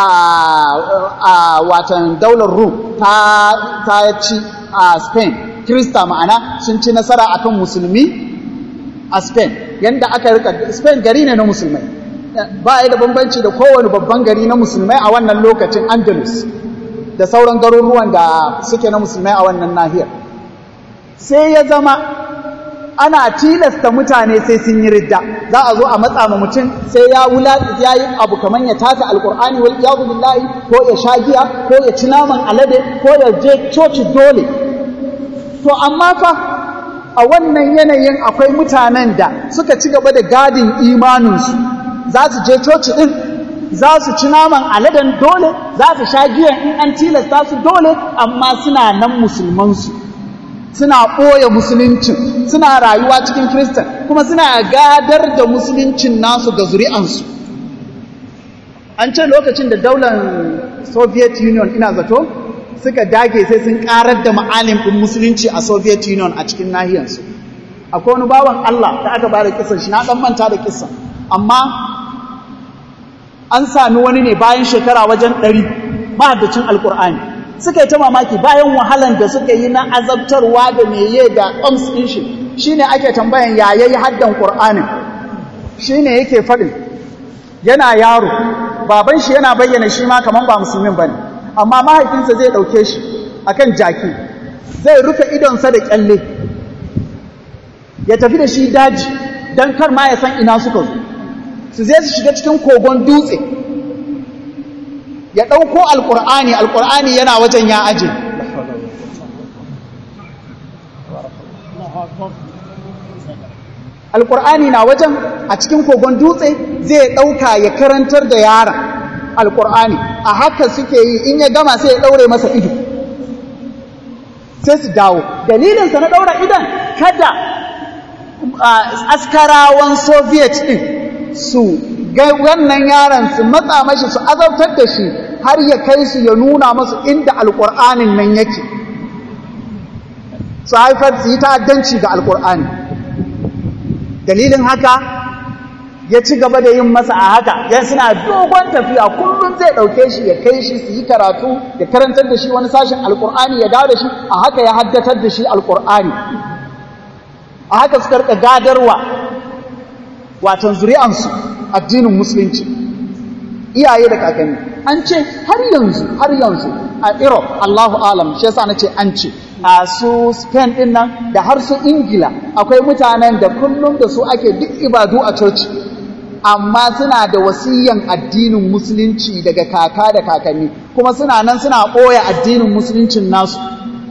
a watan daular rum ta ci a spain krista ma'ana sun ci nasara akan musulmi a spain yadda aka rika spain gari ne na musulmai ba ya da bambanci da kowane babban gari na musulmai a wannan lokacin andalus da sauran garuruwan da suke na musulmai a wannan nahiyar sai ya zama ana tilasta mutane sai sun yi ridda za a zo a matsa ma mutum sai ya wula ya yi abu kamar ya tata alkur'ani wal iyadu billahi ko ya sha giya ko ya ci naman alade ko ya je coci dole to amma fa a wannan yanayin akwai mutanen da suka ci gaba da gadin imaninsu za su je coci ɗin za su ci naman aladen dole za su sha giyan in an tilasta su dole amma suna nan musulmansu suna ɓoye musuluncin suna rayuwa cikin kiristan kuma suna gadar da musuluncin nasu ga zuri'ansu an ce lokacin da daular soviet union ina zato suka dage sai sun karar da ma'alim ɗin musulunci a soviet union a cikin nahiyarsu akwai wani bawan allah da aka bada kisan shi na ɗan manta da kisan amma an sami wani ne bayan shekara wajen ɗari mahaddacin alkur'ani suka yi ta mamaki bayan wahalan da suka yi na azabtarwa da meye da ams ɗin shi shine ake tambayan ya yayi haddan qur'anin shine yake faɗin yana yaro baban shi yana bayyana shi ma kaman ba musulmin bane amma mahaifinsa zai ɗauke shi akan jaki zai rufe idonsa da kyalle ya tafi da shi daji don kar ma ya san ina suka zo su zai su shiga cikin kogon dutse ya ɗauko alƙur'ani alƙur'ani yana wajen ya aje alƙur'ani na wajen a cikin kogon dutse zai ɗauka ya karantar da yaron alƙur'ani a haka suke yi in ya gama sai ya ɗaure masa ido sai su dawo dalilinsa na ɗaura idon kada askarawan soviet ɗin su ga wannan yaron su matsa mashi su azabtar da shi har ya kai su ya nuna masu inda alƙur'anin nan yake su haifar su yi ta'addanci ga alƙur'ani dalilin haka ya ci gaba da yin masa a haka yan suna dogon tafiya kullum zai ɗauke shi ya kai shi su yi karatu ya karantar da shi wani sashen alƙur'ani ya dawo da shi a haka ya haddatar da shi alƙur'ani a haka suka rika gadarwa watan zuri'ansu addinin musulunci iyaye da kakanni an ce har yanzu har yanzu a Europe Allahu alam shi yasa nace an ce a su Spain din nan da har su Ingila akwai mutanen da kullum da su ake duk ibadu a coci amma suna da wasiyan addinin musulunci daga kaka da kakanni kuma suna nan suna ɓoye addinin musuluncin nasu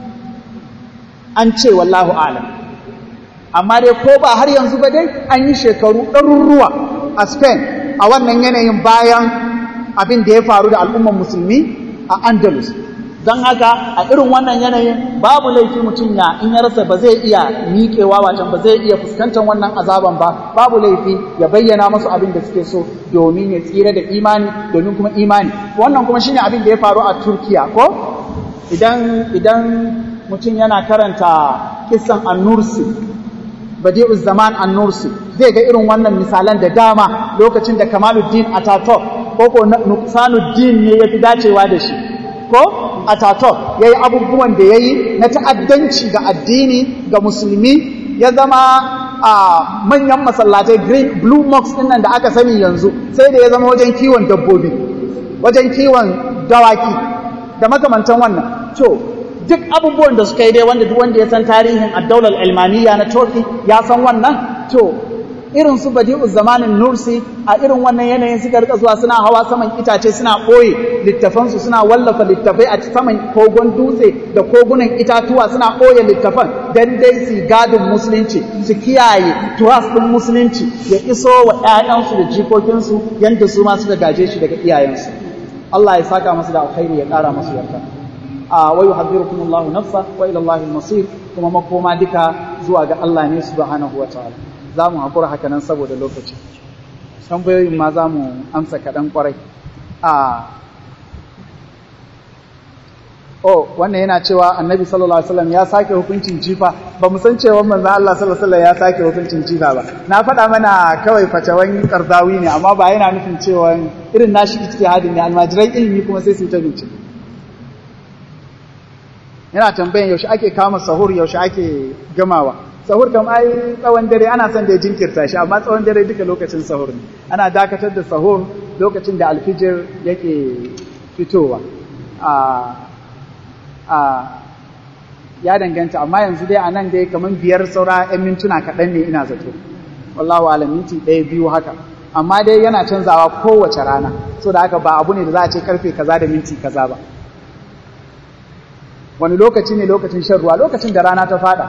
an ce wallahu alam amma dai ko ba har yanzu ba dai an yi shekaru ɗaruruwa a Spain a wannan yanayin bayan abin da ya faru da al'umman musulmi a Andalus don haka a irin wannan yanayin babu laifi mutum ya in ya rasa ba zai iya miƙewa wacan ba zai iya fuskantar wannan azaban ba babu laifi ya bayyana masu abin da suke so domin ya tsira da imani domin kuma imani wannan kuma shine abin da ya faru a Turkiya ko idan idan mutum yana karanta kissan an-Nursi badi'u zaman an-nursi zai ga irin wannan misalan da dama lokacin da kamaluddin ataturk ko ko nuqsanuddin ne yafi dacewa da shi ko ataturk yayi abubuwan da yayi na ta'addanci ga addini ga musulmi ya zama a manyan masallatai green blue mosques din nan da aka sani yanzu sai da ya zama wajen kiwon dabbobi wajen kiwon dawaki da makamantan wannan to duk abubuwan da suka yi dai wanda duk wanda ya san tarihin addaular almaniya na turkey ya san wannan to irin su badi'u zamanin nursi a irin wannan yanayin suka rika zuwa suna hawa saman itace suna ɓoye littafansu suna wallafa littafai a saman kogon dutse da kogunan itatuwa suna ɓoye littafan don dai su gadin musulunci su kiyaye tuwas ɗin musulunci ya iso wa 'ya'yansu da jikokinsu yadda su ma suka gaje shi daga iyayensu Allah ya saka masu da alkhairi ya ƙara masu yarda a wa yuhadhirukum Allahu nafsa wa ila Allahi al-masir kuma makoma duka zuwa ga Allah ne subhanahu wa ta'ala za mu haƙura haka nan saboda lokaci tambayoyin ma za mu amsa kaɗan ƙwarai a oh wannan yana cewa annabi sallallahu alaihi wasallam ya sake hukuncin jifa ba mu san cewa manzon Allah sallallahu alaihi wasallam ya sake hukuncin jifa ba na faɗa mana kawai fatawan karzawi ne amma ba yana nufin cewa irin nashi ijtihadin ne almajirai ilimi kuma sai su ta bincike yana tambayan yaushe ake kama sahur yaushe ake gamawa sahur kam ai tsawon dare ana son da ya jinkirta shi amma tsawon dare duka lokacin sahur ne ana dakatar da sahur lokacin da alfijir yake fitowa a a ya danganta amma yanzu dai a nan dai kamar biyar saura 'yan mintuna kaɗan ne ina zato wallahu alam minti ɗaya biyu haka amma dai yana canzawa kowace rana so da haka ba abu ne da za a ce karfe kaza da minti kaza ba wani lokaci ne lokacin shan ruwa lokacin da rana ta fada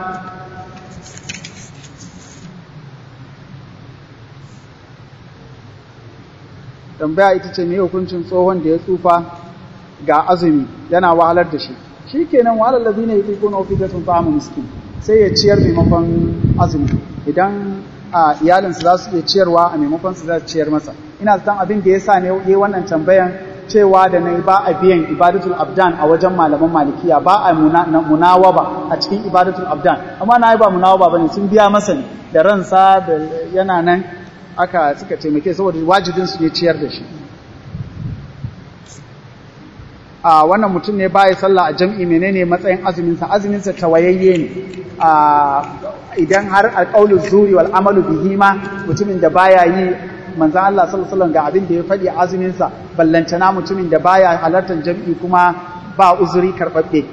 tambaya ita ce me hukuncin tsohon da ya tsufa ga azumi yana wahalar da shi shi kenan wahalar lazi ne ya kuna ofi sun fa'amu miskin sai ya ciyar maimakon azumi idan a iyalinsu za su iya ciyarwa a maimakon su za su ciyar masa ina zaton abin da ya sa ne yi wannan tambayan cewa da nayi ba a biyan ibadatul abdan a wajen malaman malikiya ba a munawaba a cikin ibadatul abdan amma na yi ba munawaba bane sun biya masa ne da ransa da yana nan aka suka taimake saboda wajibin su ne ciyar da shi a wannan mutum ne baya sallah a jam'i menene matsayin azuminsa azuminsa tawayayye ne idan har alƙaulu zuri wal amalu bihi ma mutumin da baya yi manzan Allah sallallahu alaihi wasallam ga abin da ya faɗi azuminsa ballantana mutumin da baya halartar jam'i kuma ba uzuri karɓaɓɓe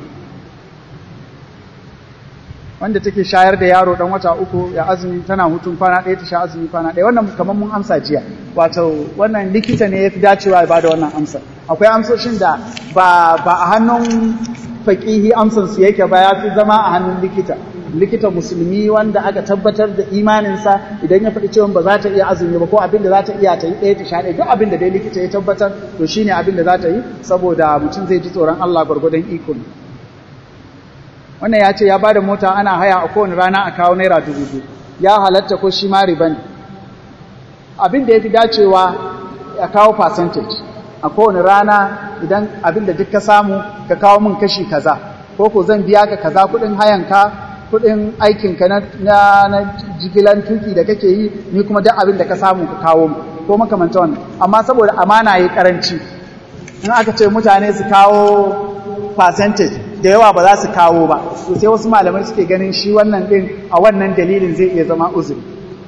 wanda take shayar da yaro dan wata uku ya azumi tana hutun kwana ɗaya ta sha azumi kwana ɗaya wannan kamar mun amsa jiya wato wannan likita ne ya fi dacewa ba da wannan amsa akwai amsoshin da ba ba a hannun faƙihi amsan su yake ba ya fi zama a hannun likita likita musulmi wanda aka tabbatar da imaninsa idan ya faɗi cewa ba za ta iya azumi ba ko abin da za ta iya ta yi ɗaya ta sha ɗaya duk abin da dai likita ya tabbatar to shine abin da za ta yi saboda mutum zai ji tsoron Allah gwargwadon iko ne wannan ya ce ya bada mota ana haya a kowane rana a kawo naira dubu biyu ya halatta ko shi ma riba ne abin da ya fi dacewa ya kawo percentage a kowane rana idan abin da duk ka samu ka kawo min kashi kaza ko ko zan biya ka kaza kuɗin hayanka kuɗin aikinka na, na, na jigilan tuki da kake yi ni kuma duk abin da ka samu ka kawo mu ko makamanta wannan amma saboda amana ya karanci in aka ce mutane su kawo percentage da yawa ba za su kawo ba to sai wasu malamai suke ganin shi wannan din a wannan dalilin zai iya zama uzuri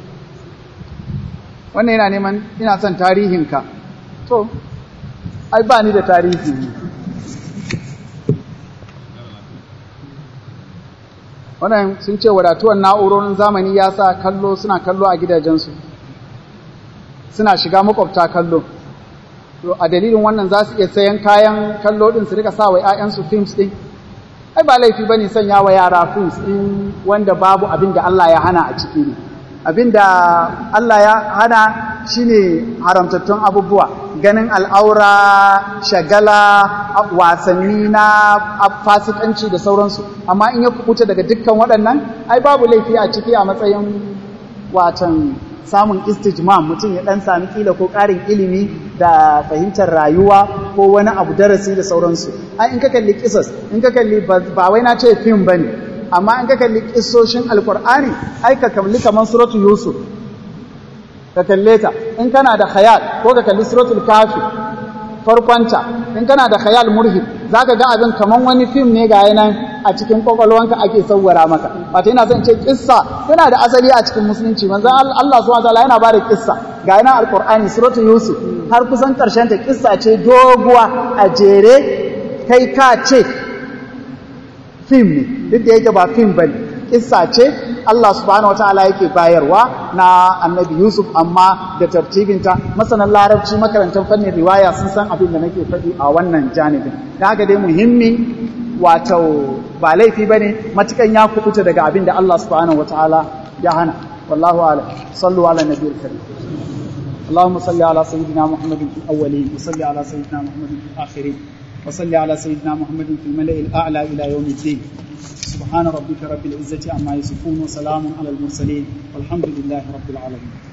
wannan yana neman ina son tarihinka to ai ba ni da tarihi wannan sun ce wadatuwan na'urorin zamani ya sa kallo suna kallo a gidajensu suna shiga makwabta kallo to a dalilin wannan za su iya sayan kayan kallo din su rika sa wa 'ya'yansu films din ai ba laifi bane sanya wa yara films din wanda babu abin da Allah ya hana a ciki ne abin da Allah ya hana shine haramtattun abubuwa ganin al'aura shagala wasanni na fasikanci da sauransu amma in ya kubuta daga dukkan waɗannan ai babu laifi a ciki a matsayin watan samun istijmam mutum ya dan sami kila ko ƙarin ilimi da fahimtar rayuwa ko wani abu darasi da sauransu ai in ka kalli kisas in ka kalli ba wai na ce fim bane amma in ka kalli kissoshin alkur'ani ai ka kalli kaman suratu yusuf ka kalle ta in kana da khayal ko ka kalli suratul kafi farkonta in kana da khayal murhib zaka ga abin kaman wani fim ne ga yanan a cikin kwakwalwanka ake sauwara maka wato ina son ce kissa yana da asali a cikin musulunci manzon Allah subhanahu wataala yana bada kissa ga yanan alqur'ani suratul yusuf har kusan karshen ta kissa ce doguwa a jere kai ka ce fim ne duk da yake ba fim bane kissa ce Allah subhanahu wataala yake bayarwa na annabi Yusuf amma da tartibinta masanan larabci makarantar fannin riwaya sun san abin da nake faɗi a wannan janibin da haka dai muhimmi wato ba laifi bane matukan ya kubuta daga abin da Allah subhanahu wataala ya hana wallahu a'lam sallu ala nabiyil karim اللهم صل على سيدنا محمد في الأولين وصل على سيدنا محمد في الآخرين وصل على سيدنا محمد في الملأ الأعلى إلى يوم الدين سبحان ربك رب العزة عما يصفون وسلام على المرسلين والحمد لله رب العالمين